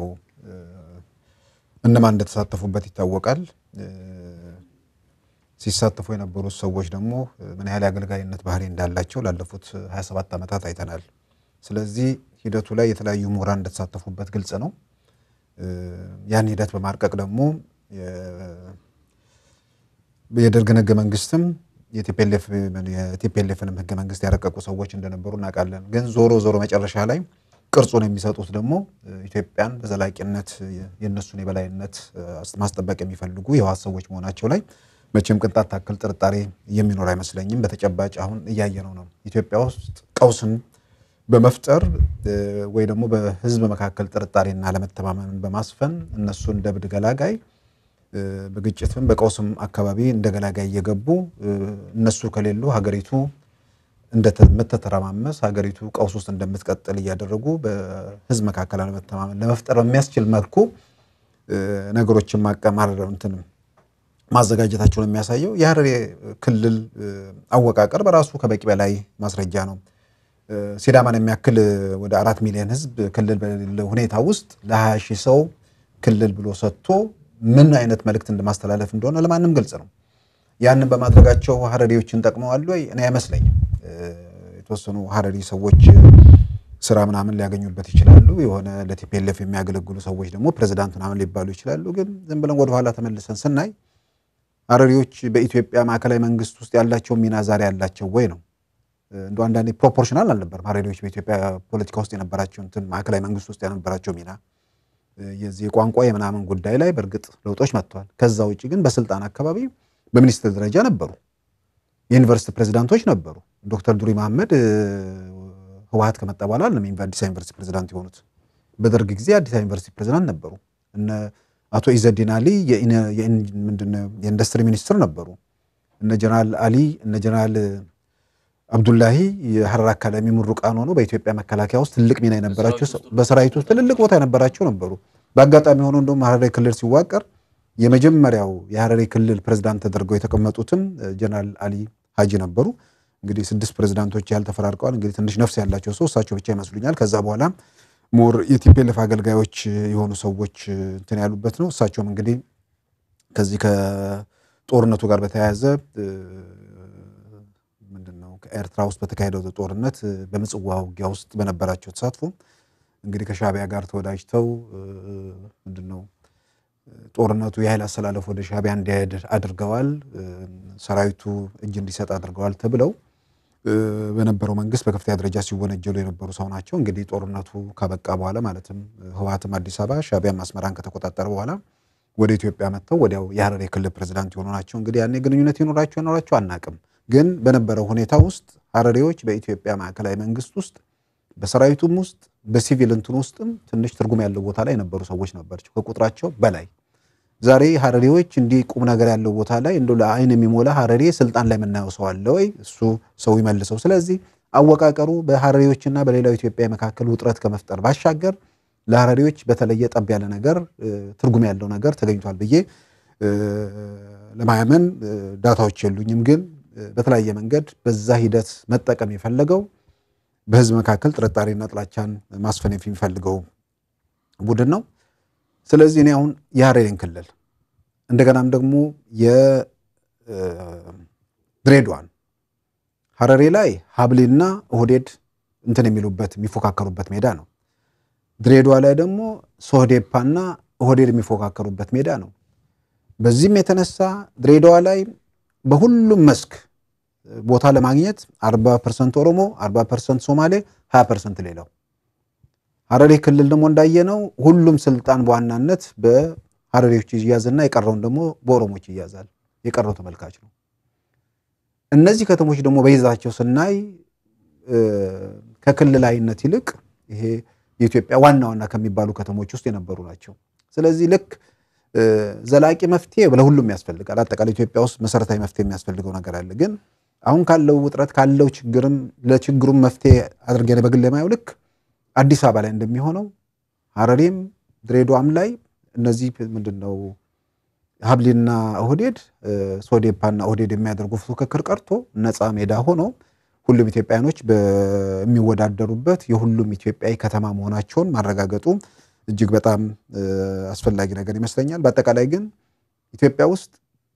S2: እነማን እንደተሳተፉበት ይታወቃል። ሲሳተፉ የነበሩት ሰዎች ደግሞ ምን ያህል የአገልጋይነት ባህሪ እንዳላቸው ላለፉት 27 ዓመታት አይተናል። ስለዚህ ሂደቱ ላይ የተለያዩ ምሁራን እንደተሳተፉበት ግልጽ ነው። ያን ሂደት በማርቀቅ ደግሞ የደርግን ህገ መንግስትም የቲፒኤልኤፍንም ህገ መንግስት ያረቀቁ ሰዎች እንደነበሩ እናውቃለን። ግን ዞሮ ዞሮ መጨረሻ ላይ ቅርጹን የሚሰጡት ደግሞ ኢትዮጵያን በዘላቂነት የእነሱን የበላይነት ማስጠበቅ የሚፈልጉ የህወሓት ሰዎች መሆናቸው ላይ መቼም ቅንጣት ታክል ጥርጣሬ የሚኖር አይመስለኝም። በተጨባጭ አሁን እያየነው ነው። ኢትዮጵያ ውስጥ ቀውስን በመፍጠር ወይ ደግሞ በህዝብ መካከል ጥርጣሬና አለመተማመንን በማስፈን እነሱ እንደ ብድ ገላጋይ በግጭትም በቀውስም አካባቢ እንደ ገላጋይ እየገቡ እነሱ ከሌሉ ሀገሪቱ እንደምትተረማመስ ሀገሪቱ ቀውስ ውስጥ እንደምትቀጥል እያደረጉ በህዝብ መካከል አለመተማመን ለመፍጠር በሚያስችል መልኩ ነገሮችን ማቀማር እንትን ማዘጋጀታቸው ነው የሚያሳየው። የሀረሪ ክልል አወቃቀር በራሱ ከበቂ በላይ ማስረጃ ነው። ሲዳማን የሚያክል ወደ አራት ሚሊዮን ህዝብ ክልል በሌለ ሁኔታ ውስጥ ለሀያ ሺህ ሰው ክልል ብሎ ሰጥቶ ምን አይነት መልእክት እንደማስተላለፍ እንደሆነ ለማንም ግልጽ ነው። ያንን በማድረጋቸው ሀረሪዎችን ጠቅመዋል ወይ? እኔ አይመስለኝም። የተወሰኑ ሀረሪ ሰዎች ስራ ምናምን ሊያገኙበት ይችላሉ። የሆነ ለቲፒኤልኤፍ የሚያገለግሉ ሰዎች ደግሞ ፕሬዚዳንት ምናምን ሊባሉ ይችላሉ። ግን ዝም ብለን ወደኋላ ተመልሰን ስናይ ሀረሪዎች በኢትዮጵያ ማዕከላዊ መንግስት ውስጥ ያላቸው ሚና ዛሬ ያላቸው ወይ ነው እንደ አንዳንዴ ፕሮፖርሽናል አልነበርም። ሀረሪዎች በኢትዮጵያ ፖለቲካ ውስጥ የነበራቸው እንትን ማዕከላዊ መንግስት ውስጥ የነበራቸው ሚና የዚህ የቋንቋ የምናምን ጉዳይ ላይ በእርግጥ ለውጦች መጥተዋል። ከዛ ውጭ ግን በስልጣን አካባቢ በሚኒስትር ደረጃ ነበሩ። የዩኒቨርሲቲ ፕሬዚዳንቶች ነበሩ። ዶክተር ዱሪ መሐመድ ህወሓት ከመጣ በኋላ ለም አዲስ ዩኒቨርሲቲ ፕሬዚዳንት የሆኑት በደርግ ጊዜ አዲስ ዩኒቨርሲቲ ፕሬዚዳንት ነበሩ። እነ አቶ ኢዘዲን አሊ ምንድነው የኢንዱስትሪ ሚኒስትር ነበሩ። እነ ጀነራል አሊ እነ ጀነራል አብዱላሂ የሀረር አካዳሚ ምሩቃን ሆኖ በኢትዮጵያ መከላከያ ውስጥ ትልቅ ሚና የነበራቸው በሰራዊት ውስጥ ትልልቅ ቦታ የነበራቸው ነበሩ። በአጋጣሚ ሆኖ እንደውም ሀረሪ ክልል ሲዋቀር የመጀመሪያው የሀረሪ ክልል ፕሬዝዳንት ተደርገው የተቀመጡትም ጀነራል አሊ ሀጂ ነበሩ። እንግዲህ ስድስት ፕሬዝዳንቶች ያህል ተፈራርቀዋል። እንግዲህ ትንሽ ነፍስ ያላቸው ሰው እሳቸው ብቻ ይመስሉኛል። ከዛ በኋላ ሞር የቲፒኤልኤፍ አገልጋዮች የሆኑ ሰዎች እንትን ያሉበት ነው። እሳቸውም እንግዲህ ከዚህ ከጦርነቱ ጋር በተያያዘ ምንድነው ከኤርትራ ውስጥ በተካሄደው ጦርነት በምጽዋ ውጊያ ውስጥ በነበራቸው ተሳትፎ እንግዲህ ከሻቢያ ጋር ተወዳጅተው ምንድነው ጦርነቱ የኃይል አሰላለፍ ወደ ሻቢያ እንዲሄድ አድርገዋል። ሰራዊቱ እጅ እንዲሰጥ አድርገዋል ተብለው በነበረው መንግስት በከፍተኛ ደረጃ ሲወነጀሉ የነበሩ ሰው ናቸው። እንግዲህ ጦርነቱ ካበቃ በኋላ ማለትም ህወሓትም አዲስ አበባ ሻቢያም አስመራን ከተቆጣጠረ በኋላ ወደ ኢትዮጵያ መጥተው ወዲያው የሀረሪ ክልል ፕሬዚዳንት የሆኑ ናቸው። እንግዲህ ያኔ ግንኙነት ይኖራቸው ይኖራቸው አናቅም። ግን በነበረው ሁኔታ ውስጥ ሀረሪዎች በኢትዮጵያ ማዕከላዊ መንግስት ውስጥ በሰራዊቱም ውስጥ በሲቪል እንትን ውስጥም ትንሽ ትርጉም ያለው ቦታ ላይ የነበሩ ሰዎች ነበራቸው ከቁጥራቸው በላይ። ዛሬ ሀረሪዎች እንዲህ ቁም ነገር ያለው ቦታ ላይ እንደው ለአይን የሚሞላ ሀረሪ ስልጣን ላይ የምናየው ሰው አለ ወይ? እሱ ሰው ይመልሰው። ስለዚህ አወቃቀሩ በሀረሪዎችና በሌላው ኢትዮጵያ መካከል ውጥረት ከመፍጠር ባሻገር ለሀረሪዎች በተለየ ጠብ ያለ ነገር ትርጉም ያለው ነገር ተገኝቷል ብዬ ለማያመን ዳታዎች የሉኝም። ግን በተለያየ መንገድ በዛ ሂደት መጠቀም የፈለገው በህዝብ መካከል ጥርጣሬና ጥላቻን ማስፈን የሚፈልገው ቡድን ነው። ስለዚህ እኔ አሁን የሀረሪን ክልል እንደገናም ደግሞ የድሬዳዋን ሀረሬ ላይ ሀብሌና ኦህዴድ እንትን የሚሉበት የሚፎካከሩበት ሜዳ ነው። ድሬዳዋ ላይ ደግሞ ሶህዴፓና ኦህዴድ የሚፎካከሩበት ሜዳ ነው። በዚህም የተነሳ ድሬዳዋ ላይ በሁሉም መስክ ቦታ ለማግኘት 40 ፐርሰንት ኦሮሞ፣ 40 ፐርሰንት ሶማሌ፣ 20 ፐርሰንት ሌላው። ሀረሪ ክልል ደግሞ እንዳየነው ሁሉም ስልጣን በዋናነት በሀረሪዎች ይያዝና የቀረውን ደግሞ በኦሮሞች ይያዛል። የቀረው ተመልካች ነው። እነዚህ ከተሞች ደግሞ በይዛቸው ስናይ ከክልላዊነት ይልቅ ይሄ የኢትዮጵያ ዋና ዋና ከሚባሉ ከተሞች ውስጥ የነበሩ ናቸው። ስለዚህ ልክ ዘላቂ መፍትሄ ለሁሉም ያስፈልጋል። አጠቃላይ ኢትዮጵያ ውስጥ መሰረታዊ መፍትሄ የሚያስፈልገው ነገር አለ። ግን አሁን ካለው ውጥረት ካለው ችግርም ለችግሩም መፍትሄ አድርገን በግል የማየው ልክ አዲስ አበባ ላይ እንደሚሆነው ሀረሪም ድሬዳዋም ላይ እነዚህ ምንድን ነው ሀብሊና ኦህዴድ ሶዴፓና ኦህዴድ የሚያደርጉ ፉክክር ቀርቶ ነፃ ሜዳ ሆኖ ሁሉም ኢትዮጵያኖች በሚወዳደሩበት የሁሉም ኢትዮጵያዊ ከተማ መሆናቸውን ማረጋገጡ እጅግ በጣም አስፈላጊ ነገር ይመስለኛል። በአጠቃላይ ግን ኢትዮጵያ ውስጥ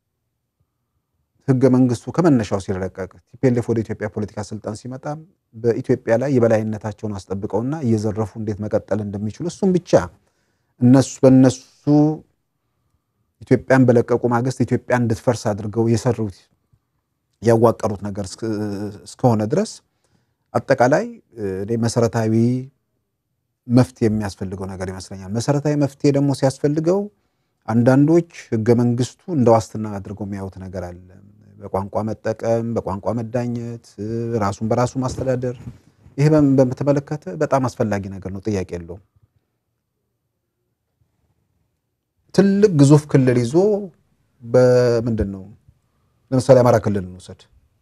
S2: ህገ መንግስቱ ከመነሻው ሲረቀቅ ቲፒኤልኤፍ ወደ ኢትዮጵያ ፖለቲካ ስልጣን ሲመጣ በኢትዮጵያ ላይ የበላይነታቸውን አስጠብቀውና እየዘረፉ እንዴት መቀጠል እንደሚችሉ እሱም ብቻ እነሱ በእነሱ ኢትዮጵያን በለቀቁ ማግስት ኢትዮጵያ እንድትፈርስ አድርገው የሰሩት ያዋቀሩት ነገር እስከሆነ ድረስ አጠቃላይ እኔ መሰረታዊ መፍትሄ የሚያስፈልገው ነገር ይመስለኛል። መሰረታዊ መፍትሄ ደግሞ ሲያስፈልገው አንዳንዶች ህገ መንግስቱ እንደ ዋስትና አድርገው የሚያዩት ነገር አለ። በቋንቋ መጠቀም፣ በቋንቋ መዳኘት፣ ራሱን በራሱ ማስተዳደር፣ ይሄ በተመለከተ በጣም አስፈላጊ ነገር ነው፣ ጥያቄ የለውም። ትልቅ ግዙፍ ክልል ይዞ በምንድን ነው ለምሳሌ አማራ ክልል እንውሰድ።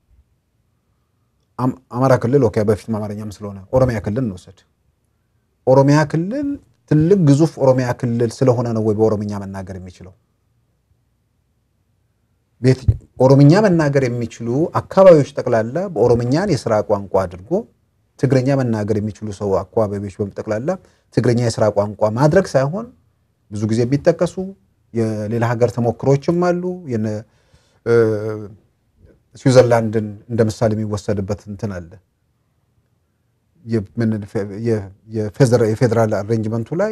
S2: አማራ ክልል ኦኬ፣ በፊትም አማርኛም ስለሆነ ኦሮሚያ ክልል እንውሰድ። ኦሮሚያ ክልል ትልቅ ግዙፍ ኦሮሚያ ክልል ስለሆነ ነው ወይ በኦሮምኛ መናገር የሚችለው? ኦሮምኛ መናገር የሚችሉ አካባቢዎች ጠቅላላ በኦሮምኛን የስራ ቋንቋ አድርጎ ትግረኛ መናገር የሚችሉ ሰው አካባቢዎች በጠቅላላ ትግረኛ የስራ ቋንቋ ማድረግ ሳይሆን ብዙ ጊዜ የሚጠቀሱ የሌላ ሀገር ተሞክሮችም አሉ። ስዊዘርላንድን እንደ ምሳሌ የሚወሰድበት እንትን አለ። የፌዴራል አሬንጅመንቱ ላይ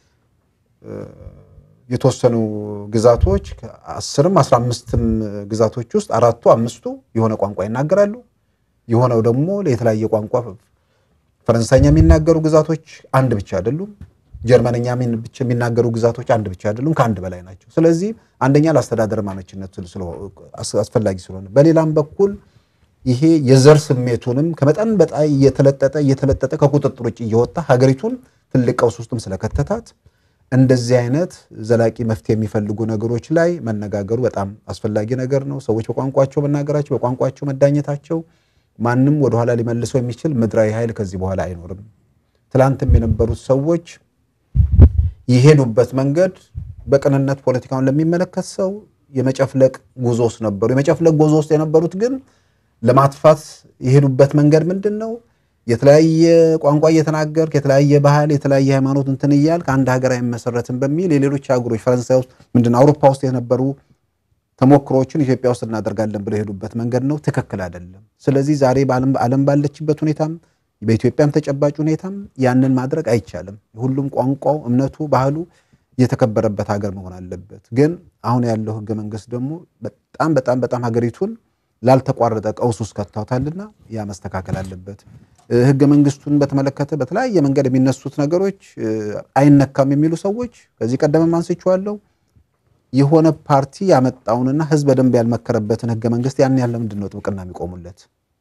S2: የተወሰኑ ግዛቶች አስርም አስራ አምስትም ግዛቶች ውስጥ አራቱ አምስቱ የሆነ ቋንቋ ይናገራሉ። የሆነው ደግሞ የተለያየ ቋንቋ ፈረንሳይኛ የሚናገሩ ግዛቶች አንድ ብቻ አይደሉም። ጀርመንኛ የሚናገሩ ግዛቶች አንድ ብቻ አይደሉም፣ ከአንድ በላይ ናቸው። ስለዚህ አንደኛ ለአስተዳደር አመችነት አስፈላጊ ስለሆነ፣ በሌላም በኩል ይሄ የዘር ስሜቱንም ከመጠን በጣም እየተለጠጠ እየተለጠጠ ከቁጥጥር ውጭ እየወጣ ሀገሪቱን ትልቅ ቀውስ ውስጥም ስለከተታት እንደዚህ አይነት ዘላቂ መፍትሄ የሚፈልጉ ነገሮች ላይ መነጋገሩ በጣም አስፈላጊ ነገር ነው። ሰዎች በቋንቋቸው መናገራቸው፣ በቋንቋቸው መዳኘታቸው ማንም ወደኋላ ሊመልሰው የሚችል ምድራዊ ኃይል ከዚህ በኋላ አይኖርም። ትላንትም የነበሩት ሰዎች የሄዱበት መንገድ በቅንነት ፖለቲካውን ለሚመለከት ሰው የመጨፍለቅ ጉዞ ውስጥ ነበሩ። የመጨፍለቅ ጉዞ ውስጥ የነበሩት ግን ለማጥፋት የሄዱበት መንገድ ምንድን ነው? የተለያየ ቋንቋ እየተናገርክ የተለያየ ባህል፣ የተለያየ ሃይማኖት እንትን እያልክ አንድ ሀገር አይመሰረትም በሚል የሌሎች ሀገሮች ፈረንሳይ ውስጥ ምንድን አውሮፓ ውስጥ የነበሩ ተሞክሮዎችን ኢትዮጵያ ውስጥ እናደርጋለን ብለው የሄዱበት መንገድ ነው። ትክክል አይደለም። ስለዚህ ዛሬ ዓለም ባለችበት ሁኔታም በኢትዮጵያም ተጨባጭ ሁኔታም ያንን ማድረግ አይቻልም። ሁሉም ቋንቋው፣ እምነቱ፣ ባህሉ የተከበረበት ሀገር መሆን አለበት። ግን አሁን ያለው ህገ መንግስት ደግሞ በጣም በጣም በጣም ሀገሪቱን ላልተቋረጠ ቀውስ ውስጥ ከታታልና ያ መስተካከል አለበት። ህገ መንግስቱን በተመለከተ በተለያየ መንገድ የሚነሱት ነገሮች አይነካም የሚሉ ሰዎች ከዚህ ቀደምም አንስቼዋለሁ። የሆነ ፓርቲ ያመጣውንና ህዝብ በደንብ ያልመከረበትን ህገ መንግስት ያን ያለ ምንድን ነው ጥብቅና የሚቆሙለት?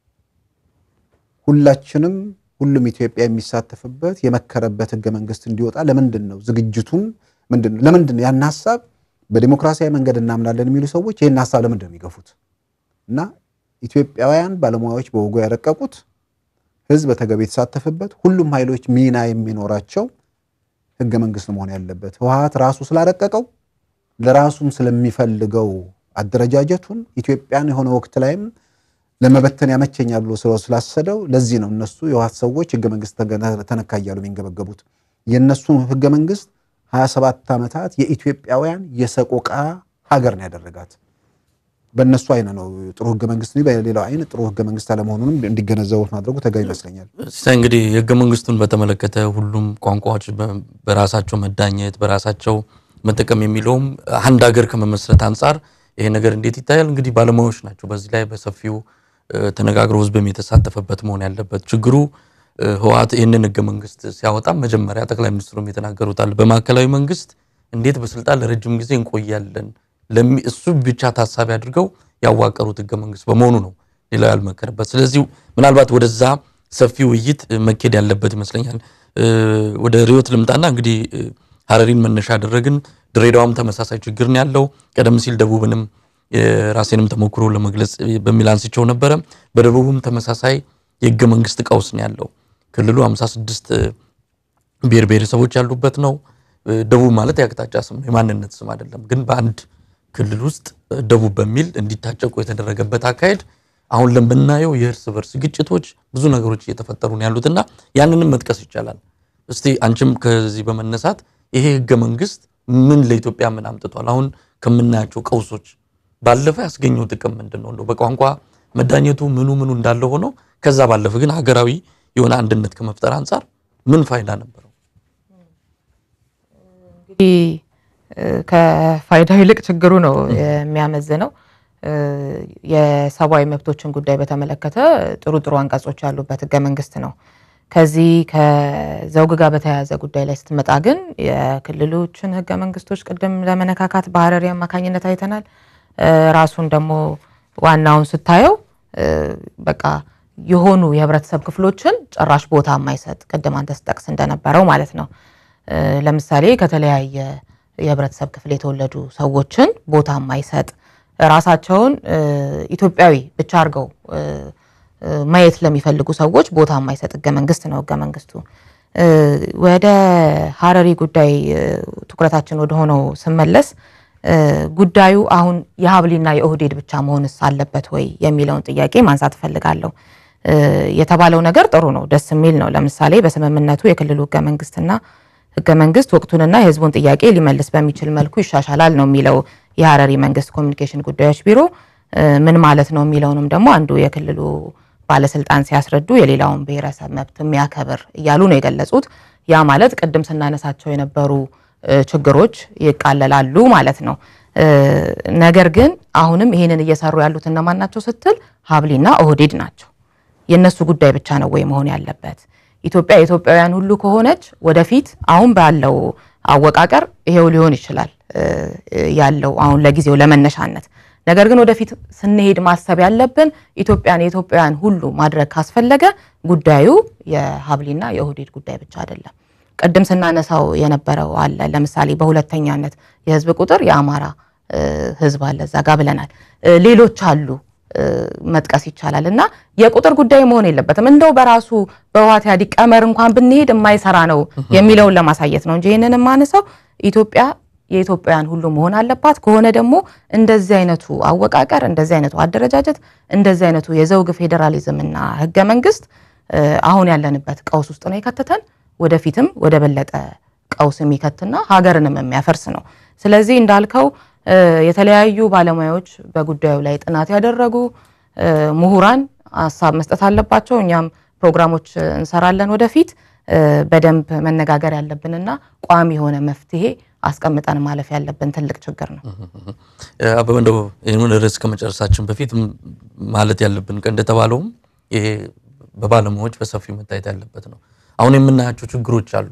S2: ሁላችንም ሁሉም ኢትዮጵያ የሚሳተፍበት የመከረበት ህገ መንግስት እንዲወጣ ለምንድን ነው ዝግጅቱን ምንድን ነው ለምንድን ነው ያን ሀሳብ በዲሞክራሲያዊ መንገድ እናምናለን የሚሉ ሰዎች ይህን ሀሳብ ለምንድን ነው የሚገፉት? እና ኢትዮጵያውያን ባለሙያዎች በወጉ ያረቀቁት ህዝብ በተገቢ የተሳተፈበት ሁሉም ኃይሎች ሚና የሚኖራቸው ህገ መንግስት መሆን ያለበት ህወሓት ራሱ ስላረቀቀው ለራሱም ስለሚፈልገው አደረጃጀቱን ኢትዮጵያን የሆነ ወቅት ላይም ለመበተን ያመቸኛል ብሎ ስላሰደው ለዚህ ነው እነሱ የህወሓት ሰዎች ህገ መንግስት ተነካ እያሉ የሚንገበገቡት። የእነሱ ህገ መንግስት 27 ዓመታት የኢትዮጵያውያን የሰቆቃ ሀገር ነው ያደረጋት። በእነሱ አይነ ነው ጥሩ ህገ መንግስት ነው፣ በሌላው አይን ጥሩ ህገ መንግስት አለመሆኑንም እንዲገነዘቡት ማድረጉ ተገቢ ይመስለኛል።
S1: ሲሳይ እንግዲህ የህገ መንግስቱን በተመለከተ ሁሉም ቋንቋዎች በራሳቸው መዳኘት በራሳቸው መጠቀም የሚለውም አንድ ሀገር ከመመስረት አንጻር ይሄ ነገር እንዴት ይታያል? እንግዲህ ባለሙያዎች ናቸው በዚህ ላይ በሰፊው ተነጋግሮ ህዝብም የተሳተፈበት መሆን ያለበት። ችግሩ ህወሓት ይህንን ህገ መንግስት ሲያወጣ መጀመሪያ ጠቅላይ ሚኒስትሩም የተናገሩታል። በማዕከላዊ መንግስት እንዴት በስልጣን ለረጅም ጊዜ እንቆያለን እሱ ብቻ ታሳቢ አድርገው ያዋቀሩት ህገ መንግስት በመሆኑ ነው ሌላው ያልመከረበት። ስለዚህ ምናልባት ወደዛ ሰፊ ውይይት መኬድ ያለበት ይመስለኛል። ወደ ሪዮት ልምጣና እንግዲህ ሀረሪን መነሻ አደረግን። ድሬዳዋም ተመሳሳይ ችግር ነው ያለው። ቀደም ሲል ደቡብንም የራሴንም ተሞክሮ ለመግለጽ በሚል አንስቸው ነበረ። በደቡብም ተመሳሳይ የህገ መንግስት ቀውስ ነው ያለው። ክልሉ 56 ብሔር ብሔረሰቦች ያሉበት ነው። ደቡብ ማለት የአቅጣጫ ስም ነው፣ የማንነት ስም አይደለም። ግን በአንድ ክልል ውስጥ ደቡብ በሚል እንዲታጨቁ የተደረገበት አካሄድ አሁን ለምናየው የእርስ በርስ ግጭቶች ብዙ ነገሮች እየተፈጠሩ ነው ያሉትና ያንንም መጥቀስ ይቻላል። እስቲ አንቺም ከዚህ በመነሳት ይሄ ህገ መንግስት ምን ለኢትዮጵያ ምን አምጥቷል? አሁን ከምናያቸው ቀውሶች ባለፈ ያስገኘው ጥቅም ምንድን ነው? እንደው በቋንቋ መዳኘቱ ምኑ ምኑ እንዳለ ሆኖ ከዛ ባለፈ ግን ሀገራዊ የሆነ አንድነት ከመፍጠር አንጻር ምን ፋይዳ ነበረው?
S3: እንግዲህ ከፋይዳው ይልቅ ችግሩ ነው የሚያመዝነው። የሰብአዊ መብቶችን ጉዳይ በተመለከተ ጥሩ ጥሩ አንቀጾች ያሉበት ህገ መንግስት ነው። ከዚህ ከዘውግ ጋር በተያያዘ ጉዳይ ላይ ስትመጣ ግን የክልሎችን ህገ መንግስቶች ቅድም ለመነካካት በሀረሪ አማካኝነት አይተናል። ራሱን ደግሞ ዋናውን ስታየው በቃ የሆኑ የህብረተሰብ ክፍሎችን ጭራሽ ቦታ የማይሰጥ ቅድም አንተ ስጠቅስ እንደነበረው ማለት ነው። ለምሳሌ ከተለያየ የህብረተሰብ ክፍል የተወለዱ ሰዎችን ቦታ የማይሰጥ ራሳቸውን ኢትዮጵያዊ ብቻ አድርገው ማየት ለሚፈልጉ ሰዎች ቦታ የማይሰጥ ህገ መንግስት ነው ህገ መንግስቱ። ወደ ሀረሪ ጉዳይ ትኩረታችን ወደ ሆነው ስመለስ ጉዳዩ አሁን የሀብሊና የኦህዴድ ብቻ መሆንስ አለበት ወይ የሚለውን ጥያቄ ማንሳት እፈልጋለሁ። የተባለው ነገር ጥሩ ነው፣ ደስ የሚል ነው። ለምሳሌ በስምምነቱ የክልሉ ህገ መንግስትና ህገ መንግስት ወቅቱንና የህዝቡን ጥያቄ ሊመልስ በሚችል መልኩ ይሻሻላል ነው የሚለው የሀረሪ መንግስት ኮሚኒኬሽን ጉዳዮች ቢሮ። ምን ማለት ነው የሚለውንም ደግሞ አንዱ የክልሉ ባለስልጣን ሲያስረዱ የሌላውን ብሔረሰብ መብት የሚያከብር እያሉ ነው የገለጹት። ያ ማለት ቅድም ስናነሳቸው የነበሩ ችግሮች ይቃለላሉ ማለት ነው። ነገር ግን አሁንም ይሄንን እየሰሩ ያሉት እነማን ናቸው ስትል ሀብሊና ኦህዴድ ናቸው። የእነሱ ጉዳይ ብቻ ነው ወይ መሆን ያለበት? ኢትዮጵያ የኢትዮጵያውያን ሁሉ ከሆነች ወደፊት አሁን ባለው አወቃቀር ይሄው ሊሆን ይችላል ያለው አሁን ለጊዜው ለመነሻነት። ነገር ግን ወደፊት ስንሄድ ማሰብ ያለብን ኢትዮጵያን የኢትዮጵያውያን ሁሉ ማድረግ ካስፈለገ ጉዳዩ የሀብሊና የኦህዴድ ጉዳይ ብቻ አይደለም። ቅድም ስናነሳው የነበረው አለ። ለምሳሌ በሁለተኛነት የህዝብ ቁጥር የአማራ ህዝብ አለ እዛ ጋ ብለናል። ሌሎች አሉ መጥቀስ ይቻላል። እና የቁጥር ጉዳይ መሆን የለበትም። እንደው በራሱ በህወሓት ኢህአዴግ ቀመር እንኳን ብንሄድ የማይሰራ ነው የሚለውን ለማሳየት ነው እንጂ ይህንን የማነሳው ኢትዮጵያ የኢትዮጵያውያን ሁሉ መሆን አለባት። ከሆነ ደግሞ እንደዚህ አይነቱ አወቃቀር፣ እንደዚህ አይነቱ አደረጃጀት፣ እንደዚህ አይነቱ የዘውግ ፌዴራሊዝም እና ህገ መንግስት አሁን ያለንበት ቀውስ ውስጥ ነው የከተተን ወደፊትም ወደ በለጠ ቀውስ የሚከትና ሀገርንም የሚያፈርስ ነው። ስለዚህ እንዳልከው የተለያዩ ባለሙያዎች በጉዳዩ ላይ ጥናት ያደረጉ ምሁራን ሀሳብ መስጠት አለባቸው። እኛም ፕሮግራሞች እንሰራለን ወደፊት በደንብ መነጋገር ያለብንና ቋሚ የሆነ መፍትሄ አስቀምጠን ማለፍ ያለብን ትልቅ ችግር ነው።
S1: አበበ እንደው ይህንን ርዕስ ከመጨረሳችን በፊት ማለት ያለብን ቀን እንደተባለውም ይሄ በባለሙያዎች በሰፊው መታየት ያለበት ነው። አሁን የምናያቸው ችግሮች አሉ።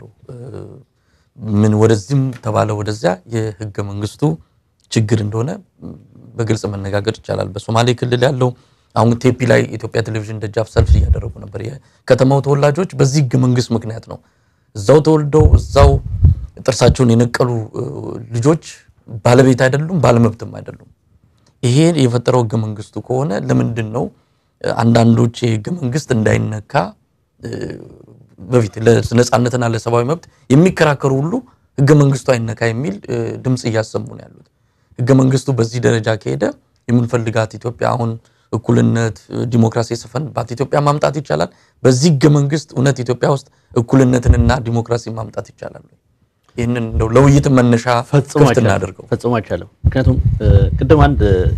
S1: ምን ወደዚህም ተባለ ወደዚያ የህገ መንግስቱ ችግር እንደሆነ በግልጽ መነጋገር ይቻላል። በሶማሌ ክልል ያለው አሁን ቴፒ ላይ ኢትዮጵያ ቴሌቪዥን ደጃፍ ሰልፍ እያደረጉ ነበር። የከተማው ተወላጆች በዚህ ህገ መንግስት ምክንያት ነው እዛው ተወልደው እዛው ጥርሳቸውን የነቀሉ ልጆች ባለቤት አይደሉም፣ ባለመብትም አይደሉም። ይሄ የፈጠረው ህገ መንግስቱ ከሆነ ለምንድን ነው አንዳንዶች የህገ መንግስት እንዳይነካ በፊት ለነጻነትና ለሰብአዊ መብት የሚከራከሩ ሁሉ ህገ መንግስቱ አይነካ የሚል ድምፅ እያሰሙ ነው ያሉት። ህገ መንግስቱ በዚህ ደረጃ ከሄደ የምንፈልጋት ኢትዮጵያ አሁን እኩልነት፣ ዲሞክራሲ የሰፈንባት ኢትዮጵያ ማምጣት ይቻላል። በዚህ ህገ መንግስት እውነት ኢትዮጵያ ውስጥ እኩልነትንና ዲሞክራሲ ማምጣት ይቻላል? ይህንን እንደው ለውይይት መነሻ ክፍት እናደርገው።
S4: ፈጽሞ አይቻልም። ምክንያቱም ቅድም አንድ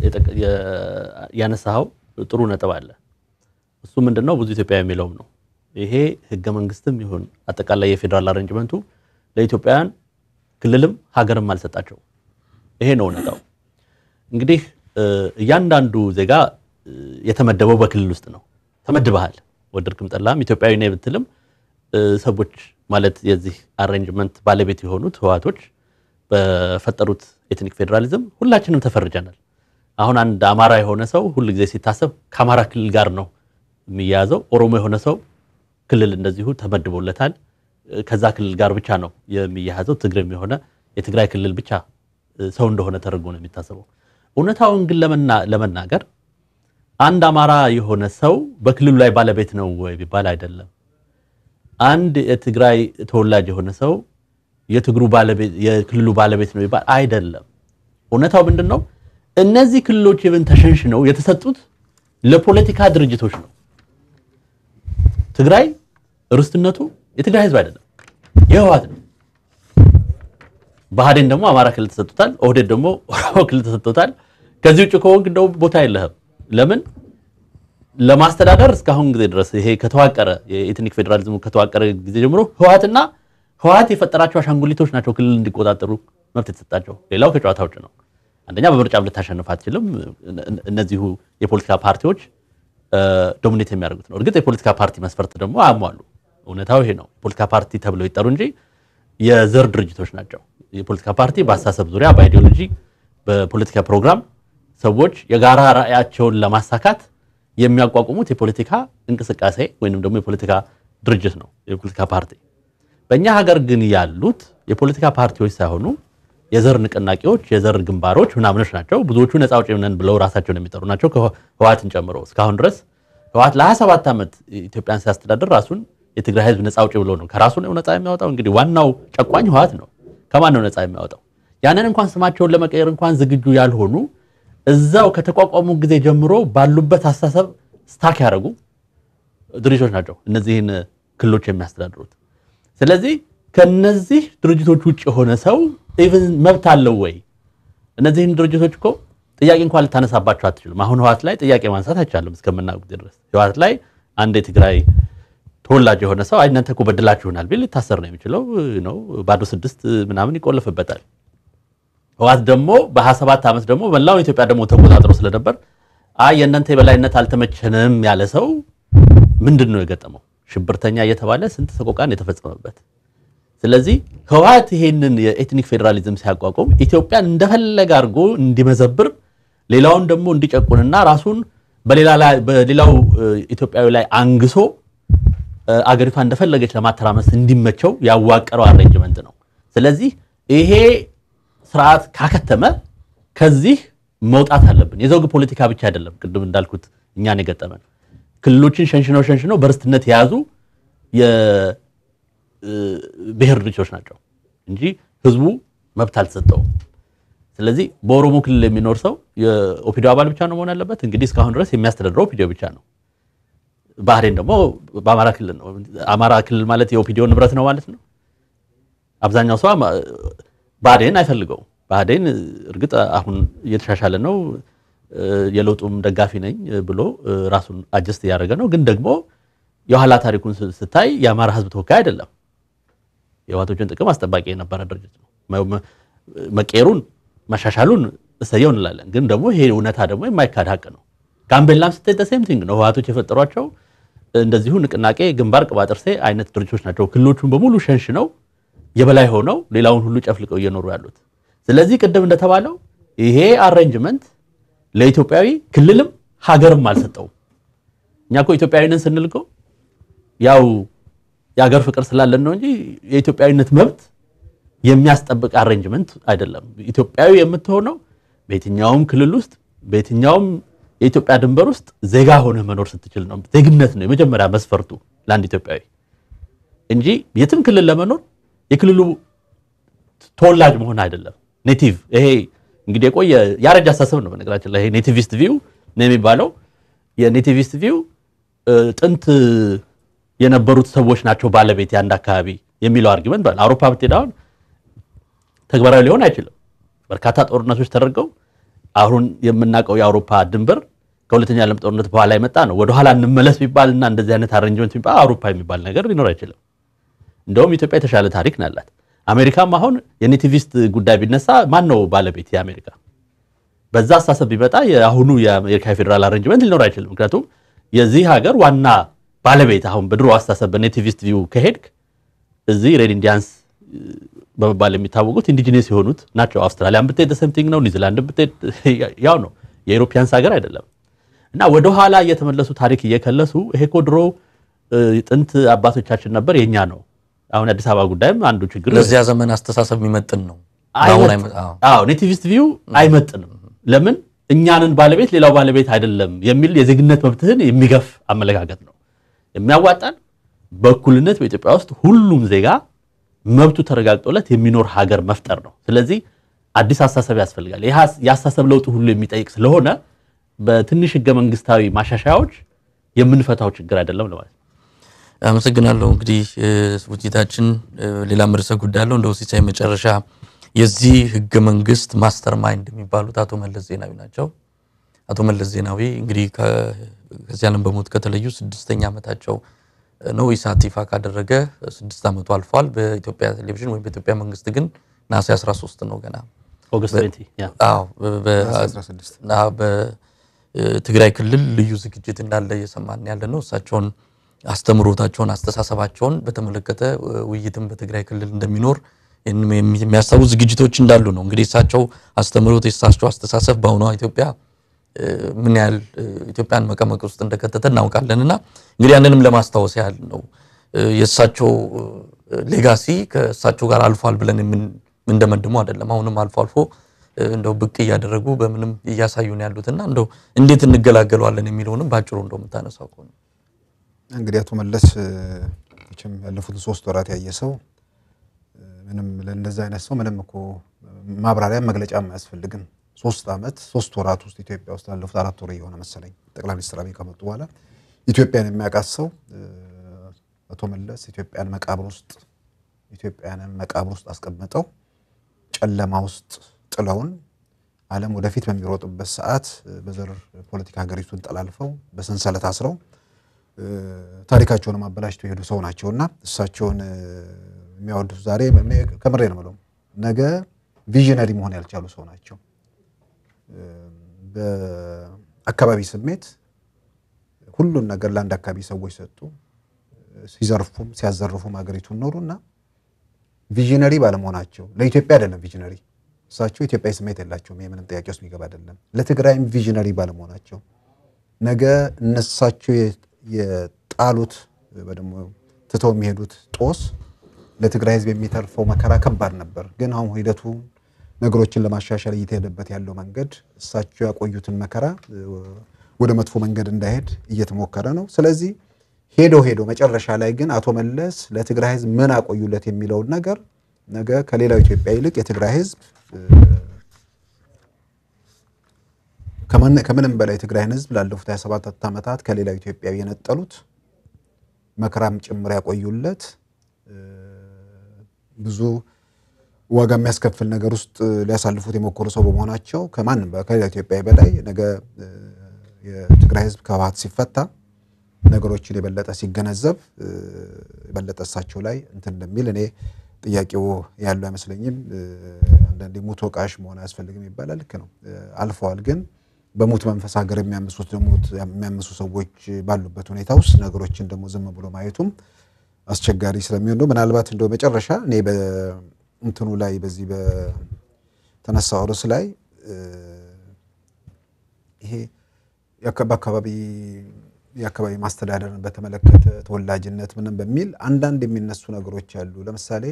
S4: ያነሳኸው ጥሩ ነጥብ አለ። እሱ ምንድን ነው ብዙ ኢትዮጵያ የሚለውም ነው ይሄ ህገ መንግስትም ይሁን አጠቃላይ የፌዴራል አሬንጅመንቱ ለኢትዮጵያውያን ክልልም ሀገርም አልሰጣቸው። ይሄ ነው እውነታው። እንግዲህ እያንዳንዱ ዜጋ የተመደበው በክልል ውስጥ ነው። ተመድበሃል፣ ወደድክም ጠላም ኢትዮጵያዊ ነኝ ብትልም ሰዎች ማለት የዚህ አሬንጅመንት ባለቤት የሆኑት ህወሓቶች በፈጠሩት ኤትኒክ ፌዴራሊዝም ሁላችንም ተፈርጀናል። አሁን አንድ አማራ የሆነ ሰው ሁል ጊዜ ሲታሰብ ከአማራ ክልል ጋር ነው የሚያያዘው። ኦሮሞ የሆነ ሰው ክልል እንደዚሁ ተመድቦለታል። ከዛ ክልል ጋር ብቻ ነው የሚያያዘው። ትግሬም የሆነ የትግራይ ክልል ብቻ ሰው እንደሆነ ተደርጎ ነው የሚታሰበው። እውነታውን ግን ለመናገር አንድ አማራ የሆነ ሰው በክልሉ ላይ ባለቤት ነው ወይ ቢባል አይደለም። አንድ የትግራይ ተወላጅ የሆነ ሰው የትግሩ ባለቤት የክልሉ ባለቤት ነው ቢባል አይደለም። እውነታው ምንድን ነው? እነዚህ ክልሎች የብን ተሸንሽነው የተሰጡት ለፖለቲካ ድርጅቶች ነው። ትግራይ ርስትነቱ የትግራይ ህዝብ አይደለም፣ የህወሓት ነው። ብአዴን ደግሞ አማራ ክልል ተሰጥቶታል። ኦህዴድ ደግሞ ኦሮሞ ክልል ተሰጥቶታል። ከዚህ ውጭ ከሆንክ እንደው ቦታ የለህም። ለምን ለማስተዳደር እስካሁን ጊዜ ድረስ ይሄ ከተዋቀረ የኤትኒክ ፌዴራሊዝሙ ከተዋቀረ ጊዜ ጀምሮ ህወሓትና ህወሓት የፈጠራቸው አሻንጉሊቶች ናቸው ክልል እንዲቆጣጠሩ መብት የተሰጣቸው። ሌላው ከጨዋታ ውጭ ነው። አንደኛ በምርጫም ልታሸንፍ አትችልም። እነዚሁ የፖለቲካ ፓርቲዎች ዶሚኔት የሚያደርጉት ነው። እርግጥ የፖለቲካ ፓርቲ መስፈርት ደግሞ አያሟሉ። እውነታው ይሄ ነው። የፖለቲካ ፓርቲ ተብለው ይጠሩ እንጂ የዘር ድርጅቶች ናቸው። የፖለቲካ ፓርቲ በአስተሳሰብ ዙሪያ፣ በአይዲዮሎጂ፣ በፖለቲካ ፕሮግራም ሰዎች የጋራ ራዕያቸውን ለማሳካት የሚያቋቁሙት የፖለቲካ እንቅስቃሴ ወይንም ደግሞ የፖለቲካ ድርጅት ነው የፖለቲካ ፓርቲ። በእኛ ሀገር ግን ያሉት የፖለቲካ ፓርቲዎች ሳይሆኑ የዘር ንቅናቄዎች፣ የዘር ግንባሮች ምናምኖች ናቸው። ብዙዎቹ ነፃ አውጪ ነን ብለው ራሳቸውን የሚጠሩ ናቸው ህወሓትን ጨምሮ። እስካሁን ድረስ ህወሓት ለ27 ዓመት ኢትዮጵያን ሲያስተዳድር ራሱን የትግራይ ህዝብ ነፃ አውጪ ብሎ ነው ከራሱ ነው ነፃ የሚያወጣው። እንግዲህ ዋናው ጨቋኝ ህወሓት ነው። ከማን ነው ነፃ የሚያወጣው? ያንን እንኳን ስማቸውን ለመቀየር እንኳን ዝግጁ ያልሆኑ እዛው ከተቋቋሙ ጊዜ ጀምሮ ባሉበት አስተሳሰብ ስታክ ያደረጉ ድርጅቶች ናቸው እነዚህን ክልሎች የሚያስተዳድሩት። ስለዚህ ከነዚህ ድርጅቶች ውጭ የሆነ ሰው ኢቭን መብት አለው ወይ? እነዚህን ድርጅቶች እኮ ጥያቄ እንኳን ልታነሳባቸው አትችሉም። አሁን ህወሓት ላይ ጥያቄ ማንሳት አይቻልም እስከምናውቅ ጊዜ ድረስ ህወሓት ላይ አንድ የትግራይ ተወላጅ የሆነ ሰው አይ እናንተ እኮ በድላችሁናል ቢል ሊታሰር ነው የሚችለው ነው ባዶ ስድስት ምናምን ይቆለፍበታል። ህወሓት ደግሞ በ27 ዓመት ደግሞ መላው ኢትዮጵያ ደግሞ ተቆጣጥሮ ስለነበር አይ የእናንተ የበላይነት አልተመቸንም ያለ ሰው ምንድን ነው የገጠመው? ሽብርተኛ እየተባለ ስንት ሰቆቃን የተፈጸመበት። ስለዚህ ህወሓት ይሄንን የኤትኒክ ፌዴራሊዝም ሲያቋቁም ኢትዮጵያን እንደፈለገ አድርጎ እንዲመዘብር ሌላውን ደግሞ እንዲጨቁንና ራሱን በሌላው ኢትዮጵያዊ ላይ አንግሶ አገሪቷ እንደፈለገች ለማተራመስ እንዲመቸው ያዋቀረው አሬንጅመንት ነው። ስለዚህ ይሄ ስርዓት ካከተመ ከዚህ መውጣት አለብን። የዘውግ ፖለቲካ ብቻ አይደለም፣ ቅድም እንዳልኩት እኛን የገጠመን ክልሎችን ሸንሽነው ሸንሽነው በርስትነት የያዙ የብሔር ድርጅቶች ናቸው እንጂ ህዝቡ መብት አልተሰጠውም። ስለዚህ በኦሮሞ ክልል የሚኖር ሰው የኦፒዲዮ አባል ብቻ ነው መሆን ያለበት። እንግዲህ እስካሁን ድረስ የሚያስተዳድረው ኦፒዲዮ ብቻ ነው። ባህሬን ደግሞ በአማራ ክልል ነው። አማራ ክልል ማለት የኦፒዲዮ ንብረት ነው ማለት ነው። አብዛኛው ሰው ባህዴን አይፈልገውም። ባህዴን እርግጥ አሁን እየተሻሻለ ነው፣ የለውጡም ደጋፊ ነኝ ብሎ ራሱን አጀስት እያደረገ ነው። ግን ደግሞ የኋላ ታሪኩን ስታይ የአማራ ህዝብ ተወካይ አይደለም። የህወሓቶችን ጥቅም አስጠባቂ የነበረ ድርጅት ነው። መቀየሩን መሻሻሉን እሰየው እንላለን። ግን ደግሞ ይሄ እውነታ ደግሞ የማይካድ ሀቅ ነው። ጋምቤላም ስታይ ሴም ቲንግ ነው። ህወሓቶች የፈጠሯቸው እንደዚሁ ንቅናቄ፣ ግንባር፣ ቅባጥርሴ አይነት ድርጅቶች ናቸው። ክልሎቹን በሙሉ ሸንሽነው የበላይ ሆነው ሌላውን ሁሉ ጨፍልቀው እየኖሩ ያሉት። ስለዚህ ቅድም እንደተባለው ይሄ አሬንጅመንት ለኢትዮጵያዊ ክልልም ሀገርም አልሰጠውም። እኛ እኮ ኢትዮጵያዊንን ስንል እኮ ያው የሀገር ፍቅር ስላለን ነው እንጂ የኢትዮጵያዊነት መብት የሚያስጠብቅ አሬንጅመንት አይደለም። ኢትዮጵያዊ የምትሆነው በየትኛውም ክልል ውስጥ በየትኛውም የኢትዮጵያ ድንበር ውስጥ ዜጋ ሆነ መኖር ስትችል ነው። ዜግነት ነው የመጀመሪያ መስፈርቱ ለአንድ ኢትዮጵያዊ እንጂ የትም ክልል ለመኖር የክልሉ ተወላጅ መሆን አይደለም። ኔቲቭ ይሄ እንግዲህ የቆየ ያረጀ አስተሳሰብ ነው። በነገራችን ላይ ይሄ ኔቲቪስት ቪው ነው የሚባለው። የኔቲቪስት ቪው ጥንት የነበሩት ሰዎች ናቸው ባለቤት የአንድ አካባቢ የሚለው አርጊመንት አውሮፓ ብትሄድ አሁን ተግባራዊ ሊሆን አይችልም። በርካታ ጦርነቶች ተደርገው አሁን የምናውቀው የአውሮፓ ድንበር ከሁለተኛ ዓለም ጦርነት በኋላ የመጣ ነው። ወደኋላ እንመለስ ቢባልና እንደዚህ አይነት አሬንጅመንት ቢባል አውሮፓ የሚባል ነገር ሊኖር አይችልም። እንደውም ኢትዮጵያ የተሻለ ታሪክ ነው ያላት። አሜሪካም አሁን የኔቲቪስት ጉዳይ ቢነሳ ማን ነው ባለቤት? የአሜሪካ በዛ አስተሳሰብ ቢመጣ የአሁኑ የአሜሪካ የፌዴራል አሬንጅመንት ሊኖር አይችልም። ምክንያቱም የዚህ ሀገር ዋና ባለቤት አሁን በድሮ አስተሳሰብ በኔቲቪስት ቪው ከሄድክ እዚህ ሬድ ኢንዲያንስ በመባል የሚታወቁት ኢንዲጂነስ የሆኑት ናቸው። አውስትራሊያን ብትሄድ ሰምቲንግ ነው። ኒውዚላንድ ብትሄድ ያው ነው። የኢሮፒያንስ ሀገር አይደለም። እና ወደኋላ እየተመለሱ ታሪክ እየከለሱ ይሄ እኮ ድሮ ጥንት አባቶቻችን ነበር የኛ ነው። አሁን የአዲስ አበባ ጉዳይም አንዱ ችግር
S1: ለዚያ ዘመን አስተሳሰብ የሚመጥን ነው።
S4: አዎ ኔቲቪስት ቪው አይመጥንም። ለምን እኛንን ባለቤት ሌላው ባለቤት አይደለም የሚል የዜግነት መብትህን የሚገፍ አመለካከት ነው። የሚያዋጣን በእኩልነት በኢትዮጵያ ውስጥ ሁሉም ዜጋ መብቱ ተረጋግጦለት የሚኖር ሀገር መፍጠር ነው። ስለዚህ አዲስ አስተሳሰብ ያስፈልጋል። የአስተሳሰብ ለውጥ ሁሉ የሚጠይቅ ስለሆነ በትንሽ ህገ መንግስታዊ ማሻሻያዎች የምንፈታው ችግር አይደለም ለማለት ነው።
S1: አመሰግናለሁ። እንግዲህ ውይይታችን ሌላም ርዕሰ ጉዳይ አለው። እንደው ሲሳይ መጨረሻ የዚህ ህገ መንግስት ማስተር ማይንድ የሚባሉት አቶ መለስ ዜናዊ ናቸው። አቶ መለስ ዜናዊ እንግዲህ ከዚህ ዓለም በሞት ከተለዩ ስድስተኛ ዓመታቸው ነው። ኢሳት ይፋ ካደረገ ስድስት ዓመቱ አልፏል። በኢትዮጵያ ቴሌቪዥን ወይም በኢትዮጵያ መንግስት ግን ነሐሴ 13 ነው ገና
S4: ኦገስት 20 ያ
S1: አዎ በትግራይ ክልል ልዩ ዝግጅት እንዳለ እየሰማን ያለ ነው። እሳቸውን አስተምሮታቸውን፣ አስተሳሰባቸውን በተመለከተ ውይይትም በትግራይ ክልል እንደሚኖር የሚያሳቡ ዝግጅቶች እንዳሉ ነው። እንግዲህ እሳቸው አስተምሮት፣ የእሳቸው አስተሳሰብ በአሁኗ ኢትዮጵያ ምን ያህል ኢትዮጵያን መቀመቅ ውስጥ እንደከተተ እናውቃለን። እና እንግዲህ ያንንም ለማስታወስ ያህል ነው የእሳቸው ሌጋሲ ከእሳቸው ጋር አልፏል ብለን የምንደመድመው አይደለም። አሁንም አልፎ አልፎ እንደው ብቅ እያደረጉ በምንም እያሳዩን ያሉትና እንደው እንዴት እንገላገለዋለን የሚለውንም ባጭሩ እንደው የምታነሳው ከሆነ
S2: እንግዲህ አቶ መለስ መቼም ያለፉትን ሶስት ወራት ያየ ሰው ምንም ለእንደዚህ አይነት ሰው ምንም እኮ ማብራሪያ መግለጫም አያስፈልግም። ሶስት ዓመት ሶስት ወራት ውስጥ ኢትዮጵያ ውስጥ ላለፉት አራት ወር የሆነ መሰለኝ ጠቅላይ ሚኒስትር አብይ ከመጡ በኋላ ኢትዮጵያን የሚያውቃት ሰው አቶ መለስ ኢትዮጵያን መቃብር ውስጥ ኢትዮጵያንን መቃብር ውስጥ አስቀምጠው ጨለማ ውስጥ ጥለውን ዓለም ወደፊት በሚሮጥበት ሰዓት በዘር ፖለቲካ ሀገሪቱን ጠላልፈው በሰንሰለት አስረው ታሪካቸውን አበላሽተው የሄዱ ሰው ናቸውና እሳቸውን የሚያወዱት ዛሬ ከምሬ ነው የምለው ነገ ቪዥነሪ መሆን ያልቻሉ ሰው ናቸው። በአካባቢ ስሜት ሁሉን ነገር ለአንድ አካባቢ ሰዎች ሰጡ። ሲዘርፉም ሲያዘርፉም ሀገሪቱን ኖሩ እና ቪዥነሪ ባለመሆናቸው ለኢትዮጵያ አይደለም ቪዥነሪ እሳቸው ኢትዮጵያዊ ስሜት የላቸውም። ይህ ምንም ጥያቄ ውስጥ የሚገባ አይደለም። ለትግራይም ቪዥነሪ ባለመሆናቸው ነገ እነሳቸው የጣሉት ደግሞ ትተው የሚሄዱት ጦስ ለትግራይ ሕዝብ የሚተርፈው መከራ ከባድ ነበር። ግን አሁን ሂደቱ ነገሮችን ለማሻሻል እየተሄደበት ያለው መንገድ እሳቸው ያቆዩትን መከራ ወደ መጥፎ መንገድ እንዳይሄድ እየተሞከረ ነው። ስለዚህ ሄዶ ሄዶ መጨረሻ ላይ ግን አቶ መለስ ለትግራይ ሕዝብ ምን አቆዩለት የሚለውን ነገር ነገ ከሌላው ኢትዮጵያ ይልቅ የትግራይ ሕዝብ ከምንም በላይ የትግራይን ሕዝብ ላለፉት 27 ዓመታት ከሌላው ኢትዮጵያዊ የነጠሉት መከራም ጭምር ያቆዩለት ብዙ ዋጋ የሚያስከፍል ነገር ውስጥ ሊያሳልፉት የሞከሩ ሰው በመሆናቸው ከማንም ከሌላ ኢትዮጵያዊ በላይ ነገ የትግራይ ህዝብ ከህወሓት ሲፈታ ነገሮችን የበለጠ ሲገነዘብ የበለጠ እሳቸው ላይ እንትን እንደሚል እኔ ጥያቄው ያለው አይመስለኝም። አንዳንዴ ሙት ወቃሽ መሆን አያስፈልግም ይባላል። ልክ ነው፣ አልፈዋል። ግን በሙት መንፈስ ሀገር የሚያምሱት ደግሞ የሚያምሱ ሰዎች ባሉበት ሁኔታ ውስጥ ነገሮችን ደግሞ ዝም ብሎ ማየቱም አስቸጋሪ ስለሚሆን ነው። ምናልባት እንደው መጨረሻ እኔ በእንትኑ ላይ በዚህ በተነሳው ርዕስ ላይ ይሄ በአካባቢ የአካባቢ ማስተዳደርን በተመለከተ ተወላጅነት ምንም በሚል አንዳንድ የሚነሱ ነገሮች አሉ። ለምሳሌ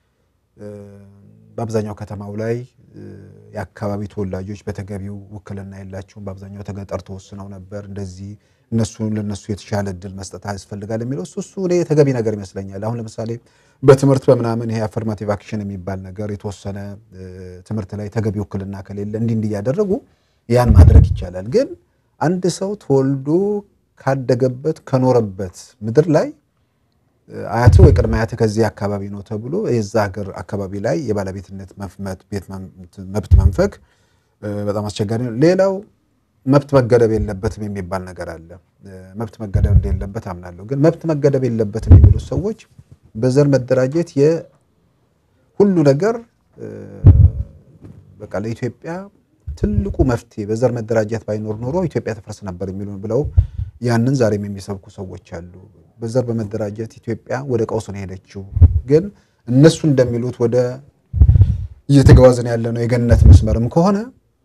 S2: በአብዛኛው ከተማው ላይ የአካባቢ ተወላጆች በተገቢው ውክልና የላቸውም። በአብዛኛው ተገጠር ተወስነው ነበር። እንደዚህ እነሱ ለነሱ የተሻለ እድል መስጠት ያስፈልጋል የሚለው እሱ እሱ እኔ ተገቢ ነገር ይመስለኛል። አሁን ለምሳሌ በትምህርት በምናምን ይሄ አፈርማቲቭ አክሽን የሚባል ነገር የተወሰነ ትምህርት ላይ ተገቢ ውክልና ከሌለ እንዲህ እንዲህ እያደረጉ ያን ማድረግ ይቻላል። ግን አንድ ሰው ተወልዶ ካደገበት ከኖረበት ምድር ላይ አያት ወይ ቅድመ አያት ከዚህ አካባቢ ነው ተብሎ የዛ ሀገር አካባቢ ላይ የባለቤትነት መብት መንፈግ በጣም አስቸጋሪ ነው። ሌላው መብት መገደብ የለበትም የሚባል ነገር አለ። መብት መገደብ እንደሌለበት አምናለሁ። ግን መብት መገደብ የለበትም የሚሉት ሰዎች በዘር መደራጀት የሁሉ ነገር በቃ ለኢትዮጵያ ትልቁ መፍትሄ በዘር መደራጀት ባይኖር ኖሮ ኢትዮጵያ ተፈርስ ነበር የሚሉ ብለው ያንን ዛሬም የሚሰብኩ ሰዎች አሉ። በዘር በመደራጀት ኢትዮጵያ ወደ ቀውስ ነው የሄደችው። ግን እነሱ እንደሚሉት ወደ እየተጓዝን ያለ ነው የገነት መስመርም ከሆነ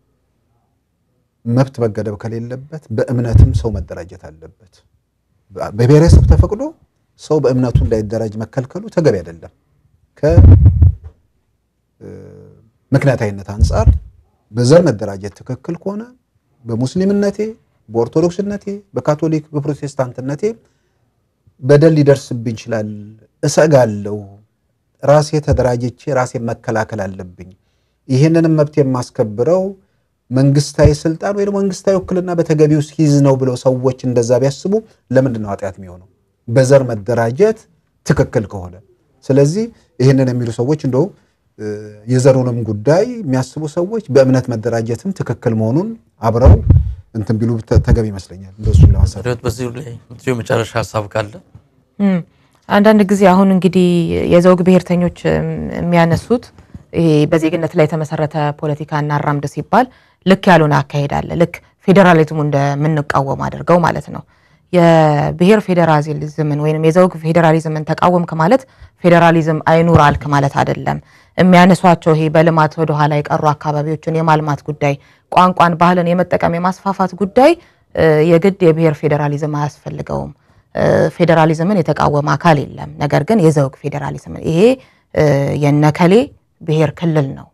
S2: መብት መገደብ ከሌለበት በእምነትም ሰው መደራጀት አለበት። በብሔረሰብ ተፈቅዶ ሰው በእምነቱ እንዳይደራጅ መከልከሉ ተገቢ አይደለም። ከምክንያታዊነት አንጻር በዘር መደራጀት ትክክል ከሆነ በሙስሊምነቴ፣ በኦርቶዶክስነቴ፣ በካቶሊክ፣ በፕሮቴስታንትነቴ በደል ሊደርስብኝ ይችላል፣ እሰጋለሁ። ራሴ ተደራጅቼ ራሴ መከላከል አለብኝ። ይህንንም መብት የማስከብረው መንግስታዊ ስልጣን ወይ ደግሞ መንግስታዊ ውክልና በተገቢው ሲይዝ ነው ብለው ሰዎች እንደዛ ቢያስቡ ለምንድን ነው ኃጢአት የሚሆነው? በዘር መደራጀት ትክክል ከሆነ ስለዚህ ይህንን የሚሉ ሰዎች እንደው እ፣ የዘሩንም ጉዳይ የሚያስቡ ሰዎች በእምነት መደራጀትም ትክክል መሆኑን አብረው እንትን ቢሉ ተ- ተገቢ ይመስለኛል። እንደሱን ለማንሳት
S1: ሪዮት በዚህ ላይ የምትይው የመጨረሻ ሀሳብ ካለ
S3: እም፣ አንዳንድ ጊዜ አሁን እንግዲህ የዘውግ ብሔርተኞች እም፣ የሚያነሱት ይሄ በዜግነት ላይ የተመሰረተ ፖለቲካ እናራምድ ሲባል ልክ ያልሆነ አካሄድ አለ። ልክ ፌዴራሊዝሙ እንደምንቃወም አድርገው ማለት ነው። የብሔር ፌዴራሊዝምን ወይም የዘውግ ፌዴራሊዝምን ተቃወምክ ማለት ፌዴራሊዝም አይኑር አልክ ማለት አይደለም። የሚያነሷቸው ይሄ በልማት ወደኋላ የቀሩ አካባቢዎችን የማልማት ጉዳይ፣ ቋንቋን፣ ባህልን የመጠቀም የማስፋፋት ጉዳይ እ፣ የግድ የብሔር ፌዴራሊዝም አያስፈልገውም። እ፣ ፌዴራሊዝምን የተቃወመ አካል የለም። ነገር ግን የዘውግ ፌዴራሊዝምን ይሄ እ፣ የነከሌ ብሔር ክልል ነው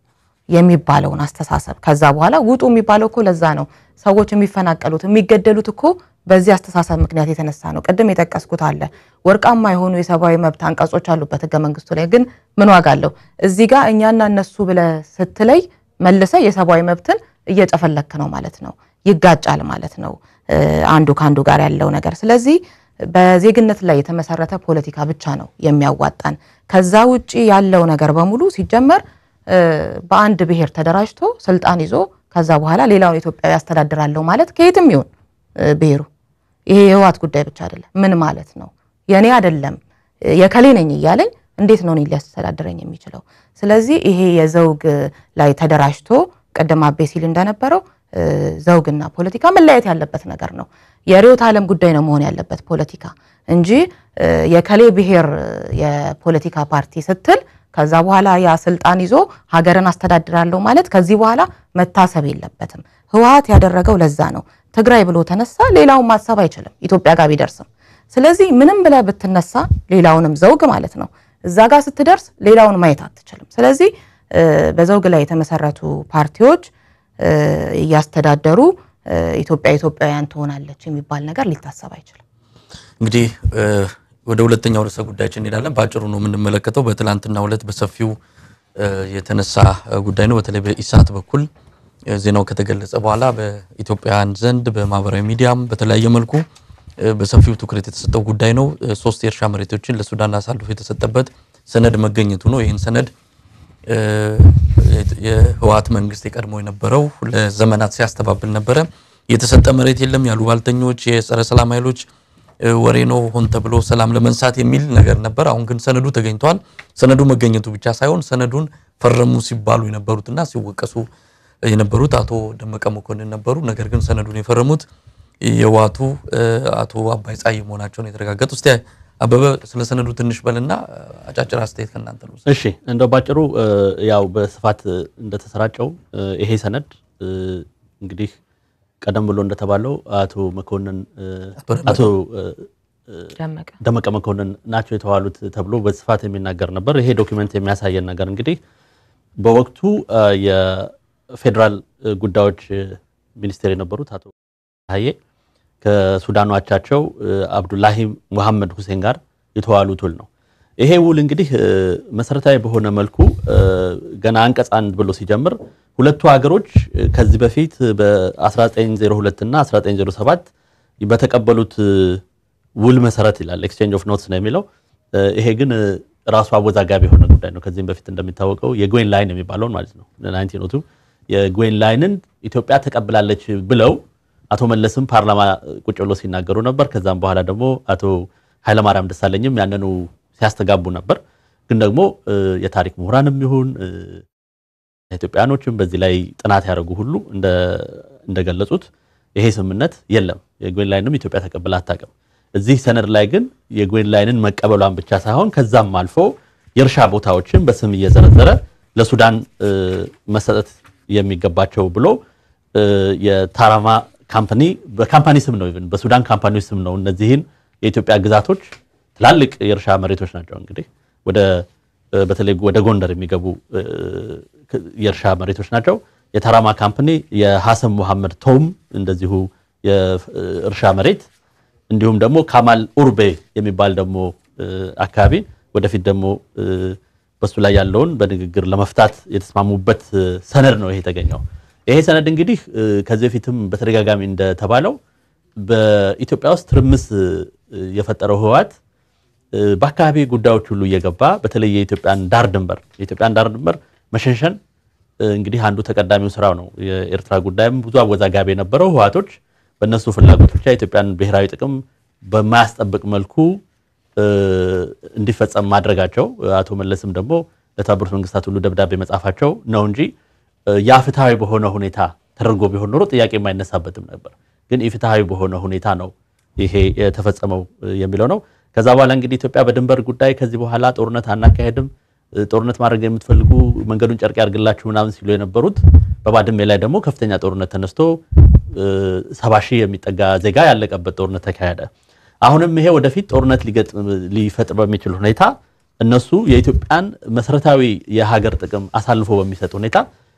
S3: የሚባለውን አስተሳሰብ ከዛ በኋላ ውጡ የሚባለው እኮ ለዛ ነው። ሰዎች የሚፈናቀሉት የሚገደሉት እኮ በዚህ አስተሳሰብ ምክንያት የተነሳ ነው። ቅድም የጠቀስኩት አለ ወርቃማ የሆኑ የሰብአዊ መብት አንቀጾች አሉበት ህገ መንግስቱ ላይ ግን ምን ዋጋ አለው? እዚህ ጋር እኛና እነሱ ብለ ስትለይ መልሰ የሰብአዊ መብትን እየጨፈለክ ነው ማለት ነው። ይጋጫል ማለት ነው እ፣ አንዱ ከአንዱ ጋር ያለው ነገር። ስለዚህ በዜግነት ላይ የተመሰረተ ፖለቲካ ብቻ ነው የሚያዋጣን። ከዛ ውጪ ያለው ነገር በሙሉ ሲጀመር እ፣ በአንድ ብሔር ተደራጅቶ ስልጣን ይዞ ከዛ በኋላ ሌላውን ኢትዮጵያዊ ያስተዳድራለሁ ማለት ከየትም ይሁን እ፣ ብሔሩ ይሄ የህወሓት ጉዳይ ብቻ አይደለም። ምን ማለት ነው? የኔ አይደለም እ፣ የከሌ ነኝ እያለኝ እንዴት ነው እኔን ሊያስተዳድረኝ የሚችለው? ስለዚህ ይሄ የዘውግ ላይ ተደራጅቶ ቅድም አቤ ሲል እንደነበረው እ፣ ዘውግና ፖለቲካ መለያየት ያለበት ነገር ነው። የርዕዮተ ዓለም ጉዳይ ነው መሆን ያለበት ፖለቲካ እንጂ እ፣ የከሌ ብሔር እ፣ የፖለቲካ ፓርቲ ስትል ከዛ በኋላ ያ ስልጣን ይዞ ሀገርን አስተዳድራለሁ ማለት ከዚህ በኋላ መታሰብ የለበትም። ህወሓት ያደረገው ለዛ ነው። ትግራይ ብሎ ተነሳ፣ ሌላውን ማሰብ አይችልም ኢትዮጵያ ጋር ቢደርስም። ስለዚህ ምንም ብለህ ብትነሳ ሌላውንም ዘውግ ማለት ነው እዛ ጋር ስትደርስ ሌላውን ማየት አትችልም። ስለዚህ እ፣ በዘውግ ላይ የተመሰረቱ ፓርቲዎች እ፣ እያስተዳደሩ እ፣ ኢትዮጵያ ኢትዮጵያውያን ትሆናለች የሚባል ነገር ሊታሰብ አይችልም።
S1: እንግዲህ እ፣ ወደ ሁለተኛው ርዕሰ ጉዳያችን እንሄዳለን። በአጭሩ ነው የምንመለከተው። በትላንትናው ዕለት በሰፊው እ፣ የተነሳ እ፣ ጉዳይ ነው። በተለይ በኢሳት በኩል እ፣ ዜናው ከተገለጸ በኋላ በኢትዮጵያውያን ዘንድ በማህበራዊ ሚዲያም በተለያየ መልኩ እ፣ በሰፊው ትኩረት የተሰጠው ጉዳይ ነው። እ፣ ሶስት የእርሻ መሬቶችን ለሱዳን አሳልፎ የተሰጠበት ሰነድ መገኘቱ ነው። ይህን ሰነድ እ፣ የህወሓት መንግስት የቀድሞ የነበረው ለዘመናት ሲያስተባብል ነበረ። የተሰጠ መሬት የለም ያሉ ባልተኞች፣ የጸረ ሰላም ኃይሎች እ፣ ወሬ ነው ሆን ተብሎ ሰላም ለመንሳት የሚል ነገር ነበር። አሁን ግን ሰነዱ ተገኝቷል። ሰነዱ መገኘቱ ብቻ ሳይሆን ሰነዱን ፈረሙ ሲባሉ የነበሩትና ሲወቀሱ የነበሩት አቶ ደመቀ መኮንን ነበሩ። ነገር ግን ሰነዱን የፈረሙት የህወሓቱ እ፣ አቶ አባይ ፀሐይ መሆናቸውን የተረጋገጡ። እስቲ አበበ ስለ ሰነዱ ትንሽ በልና አጫጭር አስተያየት ከእናንተ ነው።
S4: እሺ እንደው ባጭሩ እ፣ ያው በስፋት እ፣ እንደተሰራጨው እ፣ ይሄ ሰነድ እ፣ እንግዲህ ቀደም ብሎ እንደተባለው አቶ መኮንን እ፣ አቶ እ፣
S3: ደመቀ
S4: ደመቀ መኮንን ናቸው የተባሉት ተብሎ በስፋት የሚናገር ነበር። ይሄ ዶክመንት የሚያሳየን ነገር እንግዲህ በወቅቱ እ፣ የፌዴራል እ፣ ጉዳዮች እ፣ ሚኒስቴር የነበሩት አቶ ታዬ ከሱዳኑ አቻቸው እ፣ አብዱላሂ ሙሐመድ ሁሴን ጋር የተዋሉት ውል ነው። ይሄ ውል እንግዲህ እ፣ መሰረታዊ በሆነ መልኩ እ፣ ገና አንቀጽ አንድ ብሎ ሲጀምር ሁለቱ ሀገሮች እ፣ ከዚህ በፊት በ1902 እና 1907 በተቀበሉት እ፣ ውል መሰረት ይላል ኤክስቼንጅ ኦፍ ኖትስ ነው የሚለው። እ፣ ይሄ ግን እ፣ ራሱ አወዛጋቢ የሆነ ጉዳይ ነው። ከዚህም በፊት እንደሚታወቀው የጎይን ላይን የሚባለውን ማለት ነው 1902 የጎይን ላይንን ኢትዮጵያ ተቀብላለች ብለው አቶ መለስም ፓርላማ ቁጭ ብሎ ሲናገሩ ነበር። ከዛም በኋላ ደግሞ አቶ ኃይለማርያም ደሳለኝም ያንኑ ሲያስተጋቡ ነበር። ግን ደግሞ እ፣ የታሪክ ምሁራንም ይሁን እ፣ ኢትዮጵያኖችም በዚህ ላይ ጥናት ያደረጉ ሁሉ እንደ- እንደገለጹት ይሄ ስምምነት የለም። የጎይን ላይንም ኢትዮጵያ ተቀብላ አታውቅም። እዚህ ሰነድ ላይ ግን የጎይን ላይንን መቀበሏን ብቻ ሳይሆን ከዛም አልፎ የእርሻ ቦታዎችን በስም እየዘረዘረ ለሱዳን እ፣ መሰጠት የሚገባቸው ብሎ እ፣ የታራማ ካምፓኒ በካምፓኒ ስም ነው ኢቭን በሱዳን ካምፓኒዎች ስም ነው እነዚህን የኢትዮጵያ ግዛቶች ትላልቅ የእርሻ መሬቶች ናቸው እንግዲህ ወደ እ፣ በተለይ ወደ ጎንደር የሚገቡ እ፣ ክ- የእርሻ መሬቶች ናቸው። የታራማ ካምፓኒ የሐሰን ሙሐመድ ቶም እንደዚሁ የእርሻ መሬት እንዲሁም ደግሞ ካማል ኡርቤ የሚባል ደግሞ እ፣ አካባቢ ወደፊት ደግሞ እ፣ በሱ ላይ ያለውን በንግግር ለመፍታት የተስማሙበት እ፣ ሰነድ ነው ይሄ የተገኘው። ይሄ ሰነድ እንግዲህ እ፣ ከዚህ በፊትም በተደጋጋሚ እንደተባለው በኢትዮጵያ ውስጥ ትርምስ እ፣ የፈጠረው ህወሓት እ፣ በአካባቢ ጉዳዮች ሁሉ እየገባ በተለይ የኢትዮጵያን ዳር ድንበር የኢትዮጵያን ዳር ድንበር መሸንሸን እ፣ እንግዲህ አንዱ ተቀዳሚው ስራው ነው። የኤርትራ ጉዳይም ብዙ አወዛጋቢ የነበረው ህወሓቶች በእነሱ ፍላጎት ብቻ የኢትዮጵያን ብሔራዊ ጥቅም በማያስጠብቅ መልኩ እ፣ እንዲፈጸም ማድረጋቸው አቶ መለስም ደግሞ ለተባበሩት መንግስታት ሁሉ ደብዳቤ መጻፋቸው ነው እንጂ እ፣ ያ ፍትሐዊ በሆነ ሁኔታ ተደርጎ ቢሆን ኖሮ ጥያቄ የማይነሳበትም ነበር። ግን ኢፍትሐዊ በሆነ ሁኔታ ነው ይሄ የተፈጸመው እ፣ የሚለው ነው። ከዛ በኋላ እንግዲህ ኢትዮጵያ በድንበር ጉዳይ ከዚህ በኋላ ጦርነት አናካሄድም፣ እ፣ ጦርነት ማድረግ የምትፈልጉ መንገዱን ጨርቅ ያርግላችሁ ምናምን ሲሉ የነበሩት በባድሜ ላይ ደግሞ ከፍተኛ ጦርነት ተነስቶ እ፣ ሰባ ሺህ የሚጠጋ ዜጋ ያለቀበት ጦርነት ተካሄደ። አሁንም ይሄ ወደፊት ጦርነት ሊገጥም ሊፈጥር በሚችል ሁኔታ እነሱ የኢትዮጵያን መሰረታዊ የሀገር ጥቅም አሳልፎ በሚሰጥ ሁኔታ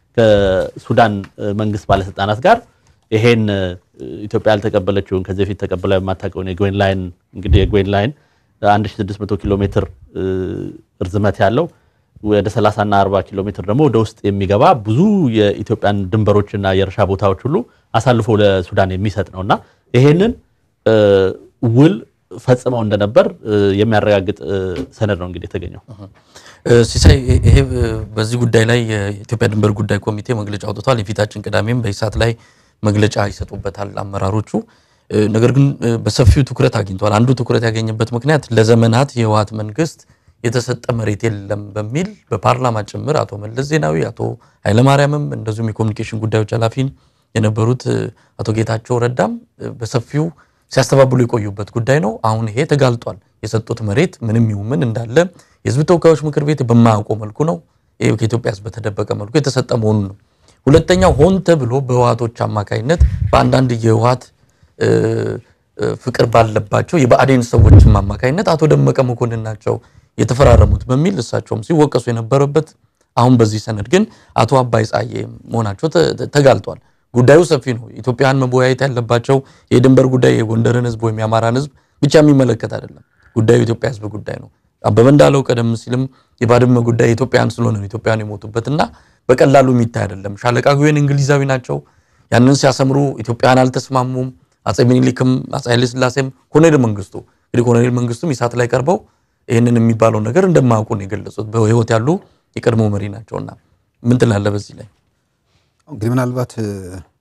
S4: ከሱዳን እ፣ መንግስት ባለስልጣናት ጋር ይሄን እ፣ ኢትዮጵያ ያልተቀበለችውን ከዚህ በፊት ተቀብላ የማታውቀውን የግዌን ላይን እንግዲህ የግዌን ላይን 1600 ኪሎ ሜትር እ፣ ርዝመት ያለው ወደ 30 እና 40 ኪሎ ሜትር ደግሞ ወደ ውስጥ የሚገባ ብዙ የኢትዮጵያን ድንበሮችና የእርሻ ቦታዎች ሁሉ አሳልፎ ለሱዳን የሚሰጥ ነውና ይሄንን እ፣ ውል ፈጽመው እንደነበር እ፣ የሚያረጋግጥ እ፣ ሰነድ ነው እንግዲህ የተገኘው።
S1: እ፣ ሲሳይ ይሄ እ፣ በዚህ ጉዳይ ላይ የኢትዮጵያ ድንበር ጉዳይ ኮሚቴ መግለጫ አውጥቷል። የፊታችን ቅዳሜም በኢሳት ላይ መግለጫ ይሰጡበታል አመራሮቹ። እ፣ ነገር ግን እ፣ በሰፊው ትኩረት አግኝቷል። አንዱ ትኩረት ያገኘበት ምክንያት ለዘመናት የህወሓት መንግስት የተሰጠ መሬት የለም በሚል በፓርላማ ጭምር አቶ መለስ ዜናዊ፣ አቶ ኃይለማርያምም እንደዚሁም የኮሚኒኬሽን ጉዳዮች ኃላፊ የነበሩት እ፣ አቶ ጌታቸው ረዳም እ፣ በሰፊው ሲያስተባብሉ የቆዩበት ጉዳይ ነው። አሁን ይሄ ተጋልጧል። የሰጡት መሬት ምንም ይሁን ምን እንዳለ የህዝብ ተወካዮች ምክር ቤት በማያውቀው መልኩ ነው ይሄ ከኢትዮጵያ ህዝብ በተደበቀ መልኩ የተሰጠ መሆኑን ነው። ሁለተኛው ሆን ተብሎ በህወሓቶች አማካኝነት በአንዳንድ የህወሓት እ፣ እ፣ ፍቅር ባለባቸው የብአዴን ሰዎችም አማካኝነት አቶ ደመቀ መኮንን ናቸው የተፈራረሙት በሚል እሳቸውም ሲወቀሱ የነበረበት አሁን በዚህ ሰነድ ግን አቶ አባይ ጸሐዬ መሆናቸው ተ- ተ- ተጋልጧል። ጉዳዩ ሰፊ ነው። ኢትዮጵያውያን መወያየት ያለባቸው የድንበር ጉዳይ የጎንደርን ህዝብ ወይም የአማራን ህዝብ ብቻ የሚመለከት አይደለም። ጉዳዩ የኢትዮጵያ ህዝብ ጉዳይ ነው። አበበ እንዳለው ቀደም ሲልም የባድመ ጉዳይ ኢትዮጵያውያን ስለሆነ ነው ኢትዮጵያውያን የሞቱበት እና በቀላሉ የሚታይ አይደለም። ሻለቃ ጉዌን እንግሊዛዊ ናቸው። ያንን ሲያሰምሩ ኢትዮጵያውያን አልተስማሙም። አጼ ሚኒሊክም አጼ ኃይለ ሥላሴም ኮሎኔል መንግስቱ እንግዲህ ኮሎኔል መንግስቱም ኢሳት ላይ ቀርበው ይህንን የሚባለው ነገር እንደማያውቁ ነው የገለጹት። በህይወት ያሉ የቀድሞ መሪ ናቸውና ምን ትላለህ በዚህ ላይ?
S2: እንግዲህ ምናልባት እ፣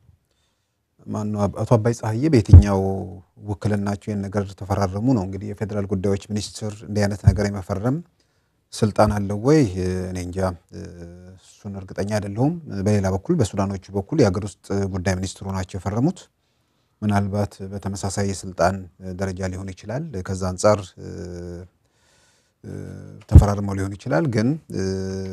S2: ማነው አብ- አቶ አባይ ፀሐዬ በየትኛው ውክልናቸው ይህን ነገር ተፈራረሙ ነው እንግዲህ የፌዴራል ጉዳዮች ሚኒስትር እንዲህ አይነት ነገር የመፈረም ስልጣን አለው ወይ? እ፣ እኔ እንጃ እ፣ እሱን እርግጠኛ አይደለሁም። በሌላ በኩል በሱዳኖቹ በኩል የሀገር ውስጥ ጉዳይ ሚኒስትሩ ናቸው የፈረሙት። ምናልባት በተመሳሳይ የስልጣን ደረጃ ሊሆን ይችላል። ከዛ አንጻር እ፣ እ፣ ተፈራርመው ሊሆን ይችላል ግን እ፣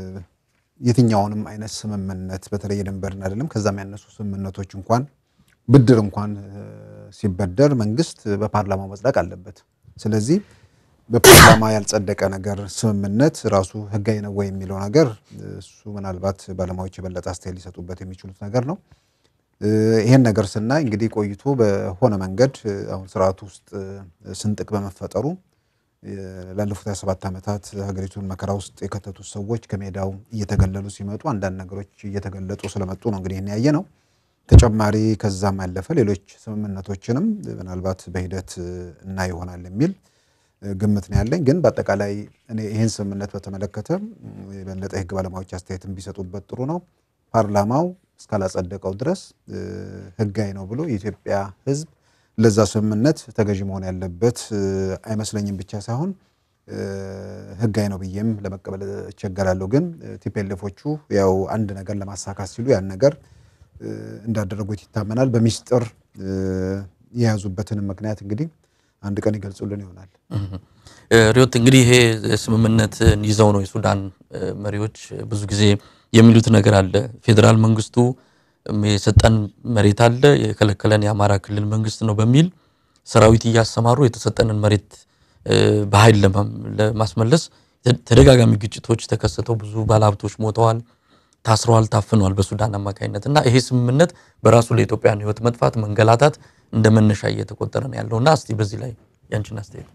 S2: የትኛውንም አይነት ስምምነት በተለይ የድንበርን አይደለም ከዛም ያነሱ ስምምነቶች እንኳን ብድር እንኳን እ፣ ሲበደር መንግስት በፓርላማው መጽደቅ አለበት። ስለዚህ በፓርላማ ያልጸደቀ ነገር ስምምነት ራሱ ህጋዊ ነው ወይ የሚለው ነገር እ፣ እሱ ምናልባት ባለሙያዎች የበለጠ አስተያየት ሊሰጡበት የሚችሉት ነገር ነው። እ፣ ይሄን ነገር ስናይ እንግዲህ ቆይቶ በሆነ መንገድ እ፣ አሁን ስርዓቱ ውስጥ እ፣ ስንጥቅ በመፈጠሩ እ፣ ላለፉት 27 ዓመታት ሀገሪቱን መከራ ውስጥ የከተቱት ሰዎች ከሜዳው እየተገለሉ ሲመጡ አንዳንድ ነገሮች እየተገለጡ ስለመጡ ነው እንግዲህ ይህን ያየ ነው። ተጨማሪ ከዛም ያለፈ ሌሎች ስምምነቶችንም ምናልባት በሂደት እ፣ እና ይሆናል የሚል እ፣ ግምት ነው ያለኝ። ግን በአጠቃላይ እኔ ይህን ስምምነት በተመለከተ እ፣ የበለጠ የህግ ባለሙያዎች አስተያየትን ቢሰጡበት ጥሩ ነው። ፓርላማው እስካላጸደቀው ድረስ እ፣ ህጋዊ ነው ብሎ የኢትዮጵያ ህዝብ ለዛ ስምምነት ተገዥ መሆን ያለበት እ፣ አይመስለኝም ብቻ ሳይሆን እ፣ ህጋዊ ነው ብዬም ለመቀበል እቸገራለሁ። ግን ቲፒኤልኤፎቹ ያው አንድ ነገር ለማሳካት ሲሉ ያን ነገር እ፣ እንዳደረጉት ይታመናል። በሚስጥር እ፣ የያዙበትንም ምክንያት እንግዲህ አንድ ቀን ይገልጹልን ይሆናል።
S1: እ፣ ሪዮት እንግዲህ ይሄ ስምምነትን ይዘው ነው የሱዳን እ፣ መሪዎች ብዙ ጊዜ የሚሉት ነገር አለ። ፌዴራል መንግስቱ እም፣ የሰጠን መሬት አለ የከለከለን የአማራ ክልል መንግስት ነው በሚል ሰራዊት እያሰማሩ የተሰጠንን መሬት እ፣ በኃይል ለማም- ለማስመለስ ተ- ተደጋጋሚ ግጭቶች ተከሰተው ብዙ ባለሀብቶች ሞተዋል፣ ታስረዋል፣ ታፍነዋል በሱዳን አማካኝነት እና ይሄ ስምምነት በራሱ ለኢትዮጵያን ህይወት መጥፋት፣ መንገላታት እንደ መነሻ እየተቆጠረ ነው ያለው እና እስቲ በዚህ ላይ ያንቺን አስተያየት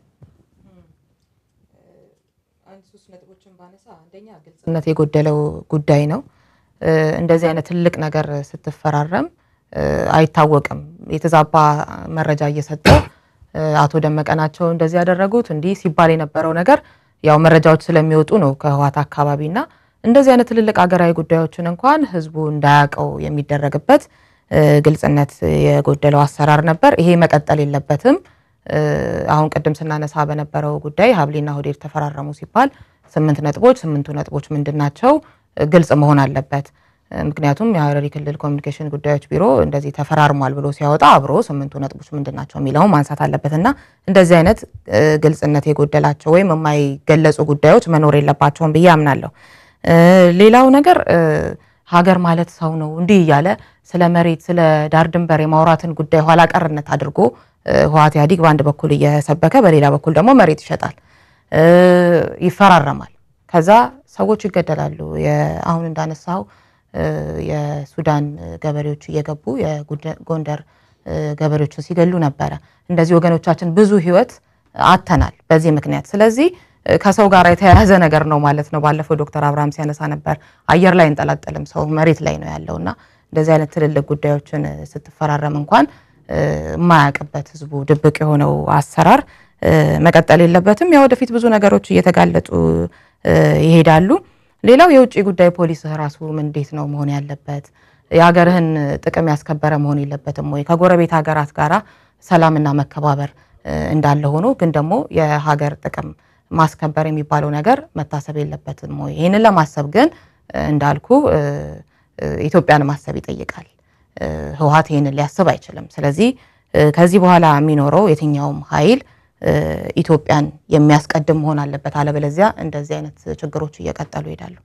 S3: አንድ ሶስት ነጥቦችን ባነሳ አንደኛ ግልጽነት የጎደለው ጉዳይ ነው። እንደዚህ አይነት ትልቅ ነገር ስትፈራረም አይታወቅም። የተዛባ መረጃ እየሰጠ አቶ ደመቀ ናቸው እንደዚህ ያደረጉት እንዲህ ሲባል የነበረው ነገር ያው መረጃዎች ስለሚወጡ ነው ከህወሓት አካባቢና እንደዚህ አይነት ትልልቅ ሀገራዊ ጉዳዮችን እንኳን ህዝቡ እንዳያውቀው የሚደረግበት ግልጽነት የጎደለው አሰራር ነበር። ይሄ መቀጠል የለበትም። አሁን ቅድም ስናነሳ በነበረው ጉዳይ ሀብሌና ሆዴድ ተፈራረሙ ሲባል ስምንት ነጥቦች ስምንቱ ነጥቦች ምንድን ናቸው? ግልጽ መሆን አለበት። ምክንያቱም የሀረሪ ክልል ኮሚኒኬሽን ጉዳዮች ቢሮ እንደዚህ ተፈራርሟል ብሎ ሲያወጣ አብሮ ስምንቱ ነጥቦች ምንድን ናቸው የሚለውን ማንሳት አለበት እና እንደዚህ አይነት ግልጽነት የጎደላቸው ወይም የማይገለጹ ጉዳዮች መኖር የለባቸውም ብዬ አምናለሁ። ሌላው ነገር ሀገር ማለት ሰው ነው እንዲህ እያለ ስለ መሬት ስለ ዳር ድንበር የማውራትን ጉዳይ ኋላ ቀርነት አድርጎ ህወሓት ኢህአዴግ በአንድ በኩል እየሰበከ በሌላ በኩል ደግሞ መሬት ይሸጣል፣ ይፈራረማል። ከዛ ሰዎች ይገደላሉ። አሁን እንዳነሳው የሱዳን ገበሬዎች እየገቡ የጎንደር ገበሬዎችን ሲገሉ ነበረ። እንደዚህ ወገኖቻችን ብዙ ህይወት አተናል በዚህ ምክንያት። ስለዚህ ከሰው ጋር የተያያዘ ነገር ነው ማለት ነው። ባለፈው ዶክተር አብርሃም ሲያነሳ ነበር አየር ላይ እንጠላጠልም ሰው መሬት ላይ ነው ያለው እና እንደዚህ አይነት ትልልቅ ጉዳዮችን ስትፈራረም እንኳን የማያውቅበት ህዝቡ ድብቅ የሆነው አሰራር መቀጠል የለበትም። ያ ወደፊት ብዙ ነገሮች እየተጋለጡ ይሄዳሉ። ሌላው የውጭ ጉዳይ ፖሊስህ ራሱ እንዴት ነው መሆን ያለበት? የሀገርህን ጥቅም ያስከበረ መሆን የለበትም ወይ? ከጎረቤት ሀገራት ጋራ ሰላምና መከባበር እንዳለ ሆኖ ግን ደግሞ የሀገር ጥቅም ማስከበር የሚባለው ነገር መታሰብ የለበትም ወይ? ይህንን ለማሰብ ግን እንዳልኩ ኢትዮጵያን ማሰብ ይጠይቃል። ህወሓት ይህንን ሊያስብ አይችልም። ስለዚህ ከዚህ በኋላ የሚኖረው የትኛውም ኃይል ኢትዮጵያን የሚያስቀድም መሆን አለበት። አለበለዚያ እንደዚህ አይነት ችግሮች እየቀጠሉ ይሄዳሉ።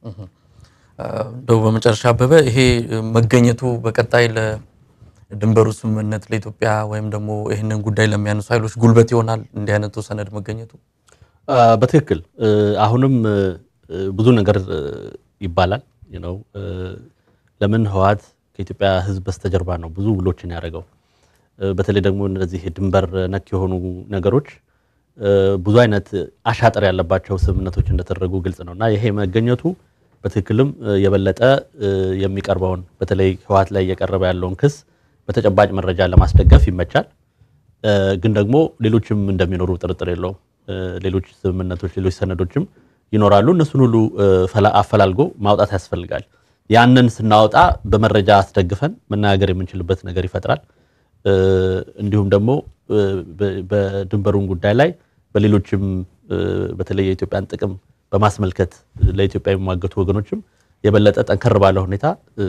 S1: እንደው በመጨረሻ አበበ ይሄ መገኘቱ በቀጣይ ለድንበሩ ስምምነት ለኢትዮጵያ ወይም ደግሞ ይህንን ጉዳይ ለሚያነሱ ኃይሎች ጉልበት ይሆናል እንዲህ አይነቱ ሰነድ መገኘቱ።
S4: በትክክል አሁንም ብዙ ነገር ይባላል ነው ለምን ህወሓት ከኢትዮጵያ ህዝብ በስተጀርባ ነው ብዙ ውሎችን ያደረገው። በተለይ ደግሞ እነዚህ ድንበር ነክ የሆኑ ነገሮች ብዙ አይነት አሻጥር ያለባቸው ስምምነቶች እንደተደረጉ ግልጽ ነው እና ይሄ መገኘቱ በትክክልም የበለጠ የሚቀርበውን በተለይ ህወሓት ላይ እየቀረበ ያለውን ክስ በተጨባጭ መረጃ ለማስደገፍ ይመቻል። ግን ደግሞ ሌሎችም እንደሚኖሩ ጥርጥር የለውም። ሌሎች ስምምነቶች፣ ሌሎች ሰነዶችም ይኖራሉ። እነሱን ሁሉ አፈላልጎ ማውጣት ያስፈልጋል። ያንን ስናወጣ በመረጃ አስደግፈን መነጋገር የምንችልበት ነገር ይፈጥራል። እንዲሁም ደግሞ በድንበሩን ጉዳይ ላይ በሌሎችም በተለይ የኢትዮጵያን ጥቅም በማስመልከት ለኢትዮጵያ የሚሟገቱ ወገኖችም የበለጠ ጠንከር ባለ ሁኔታ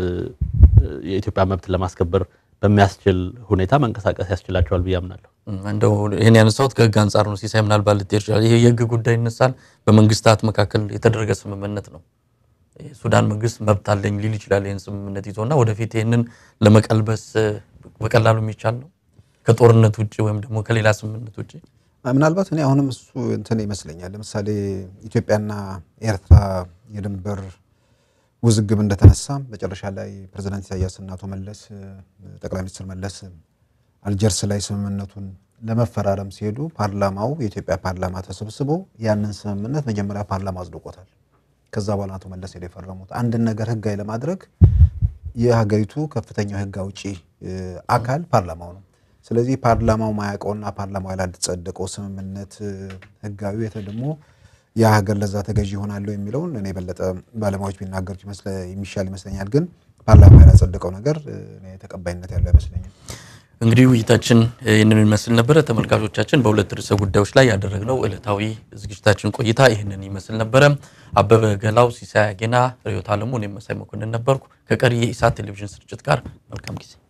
S4: የኢትዮጵያ መብት ለማስከበር በሚያስችል ሁኔታ መንቀሳቀስ ያስችላቸዋል ብዬ አምናለሁ።
S1: እንደው ይህን ያነሳሁት ከህግ አንጻር ነው። ሲሳይ ምናልባት ልትሄድ ይችላል። ይሄ የህግ ጉዳይ ይነሳል። በመንግስታት መካከል የተደረገ ስምምነት ነው። የሱዳን መንግስት መብት አለኝ ሊል ይችላል ይህን ስምምነት ይዞና ወደፊት ይህንን ለመቀልበስ በቀላሉ የሚቻል ነው ከጦርነት ውጭ ወይም ደግሞ ከሌላ ስምምነት ውጭ
S2: ምናልባት እኔ አሁንም እሱ እንትን ይመስለኛል። ለምሳሌ ኢትዮጵያና ኤርትራ የድንበር ውዝግብ እንደተነሳ መጨረሻ ላይ ፕሬዚዳንት ኢሳያስና አቶ መለስ ጠቅላይ ሚኒስትር መለስ አልጀርስ ላይ ስምምነቱን ለመፈራረም ሲሄዱ ፓርላማው የኢትዮጵያ ፓርላማ ተሰብስቦ ያንን ስምምነት መጀመሪያ ፓርላማ አጽድቆታል። ከዛ በኋላ አቶ መለስ ሄደው የፈረሙት አንድን ነገር ህጋዊ ለማድረግ የሀገሪቱ ከፍተኛው ህግ አውጪ አካል ፓርላማው ነው። ስለዚህ ፓርላማው ማያውቀውና ፓርላማው ያላጸደቀው ስምምነት ህጋዊ የተ ደግሞ ያ ሀገር ለዛ ተገዥ ይሆናለሁ የሚለውን እኔ የበለጠ ባለሙያዎች ቢናገሩት የሚሻል ይመስለኛል። ግን ፓርላማው ያላጸደቀው ነገር ተቀባይነት ያለው አይመስለኝም።
S1: እንግዲህ ውይይታችን ይህንን ይመስል ነበረ። ተመልካቾቻችን በሁለት ርዕሰ ጉዳዮች ላይ ያደረግነው ዕለታዊ ዝግጅታችን ቆይታ ይህንን ይመስል ነበረ። አበበ ገላው፣ ሲሳይ አጌና፣ ርዕዮት አለሙ፣ እኔም መሳይ መኮንን ነበርኩ። ከቀሪ የኢሳት ቴሌቪዥን ስርጭት ጋር መልካም ጊዜ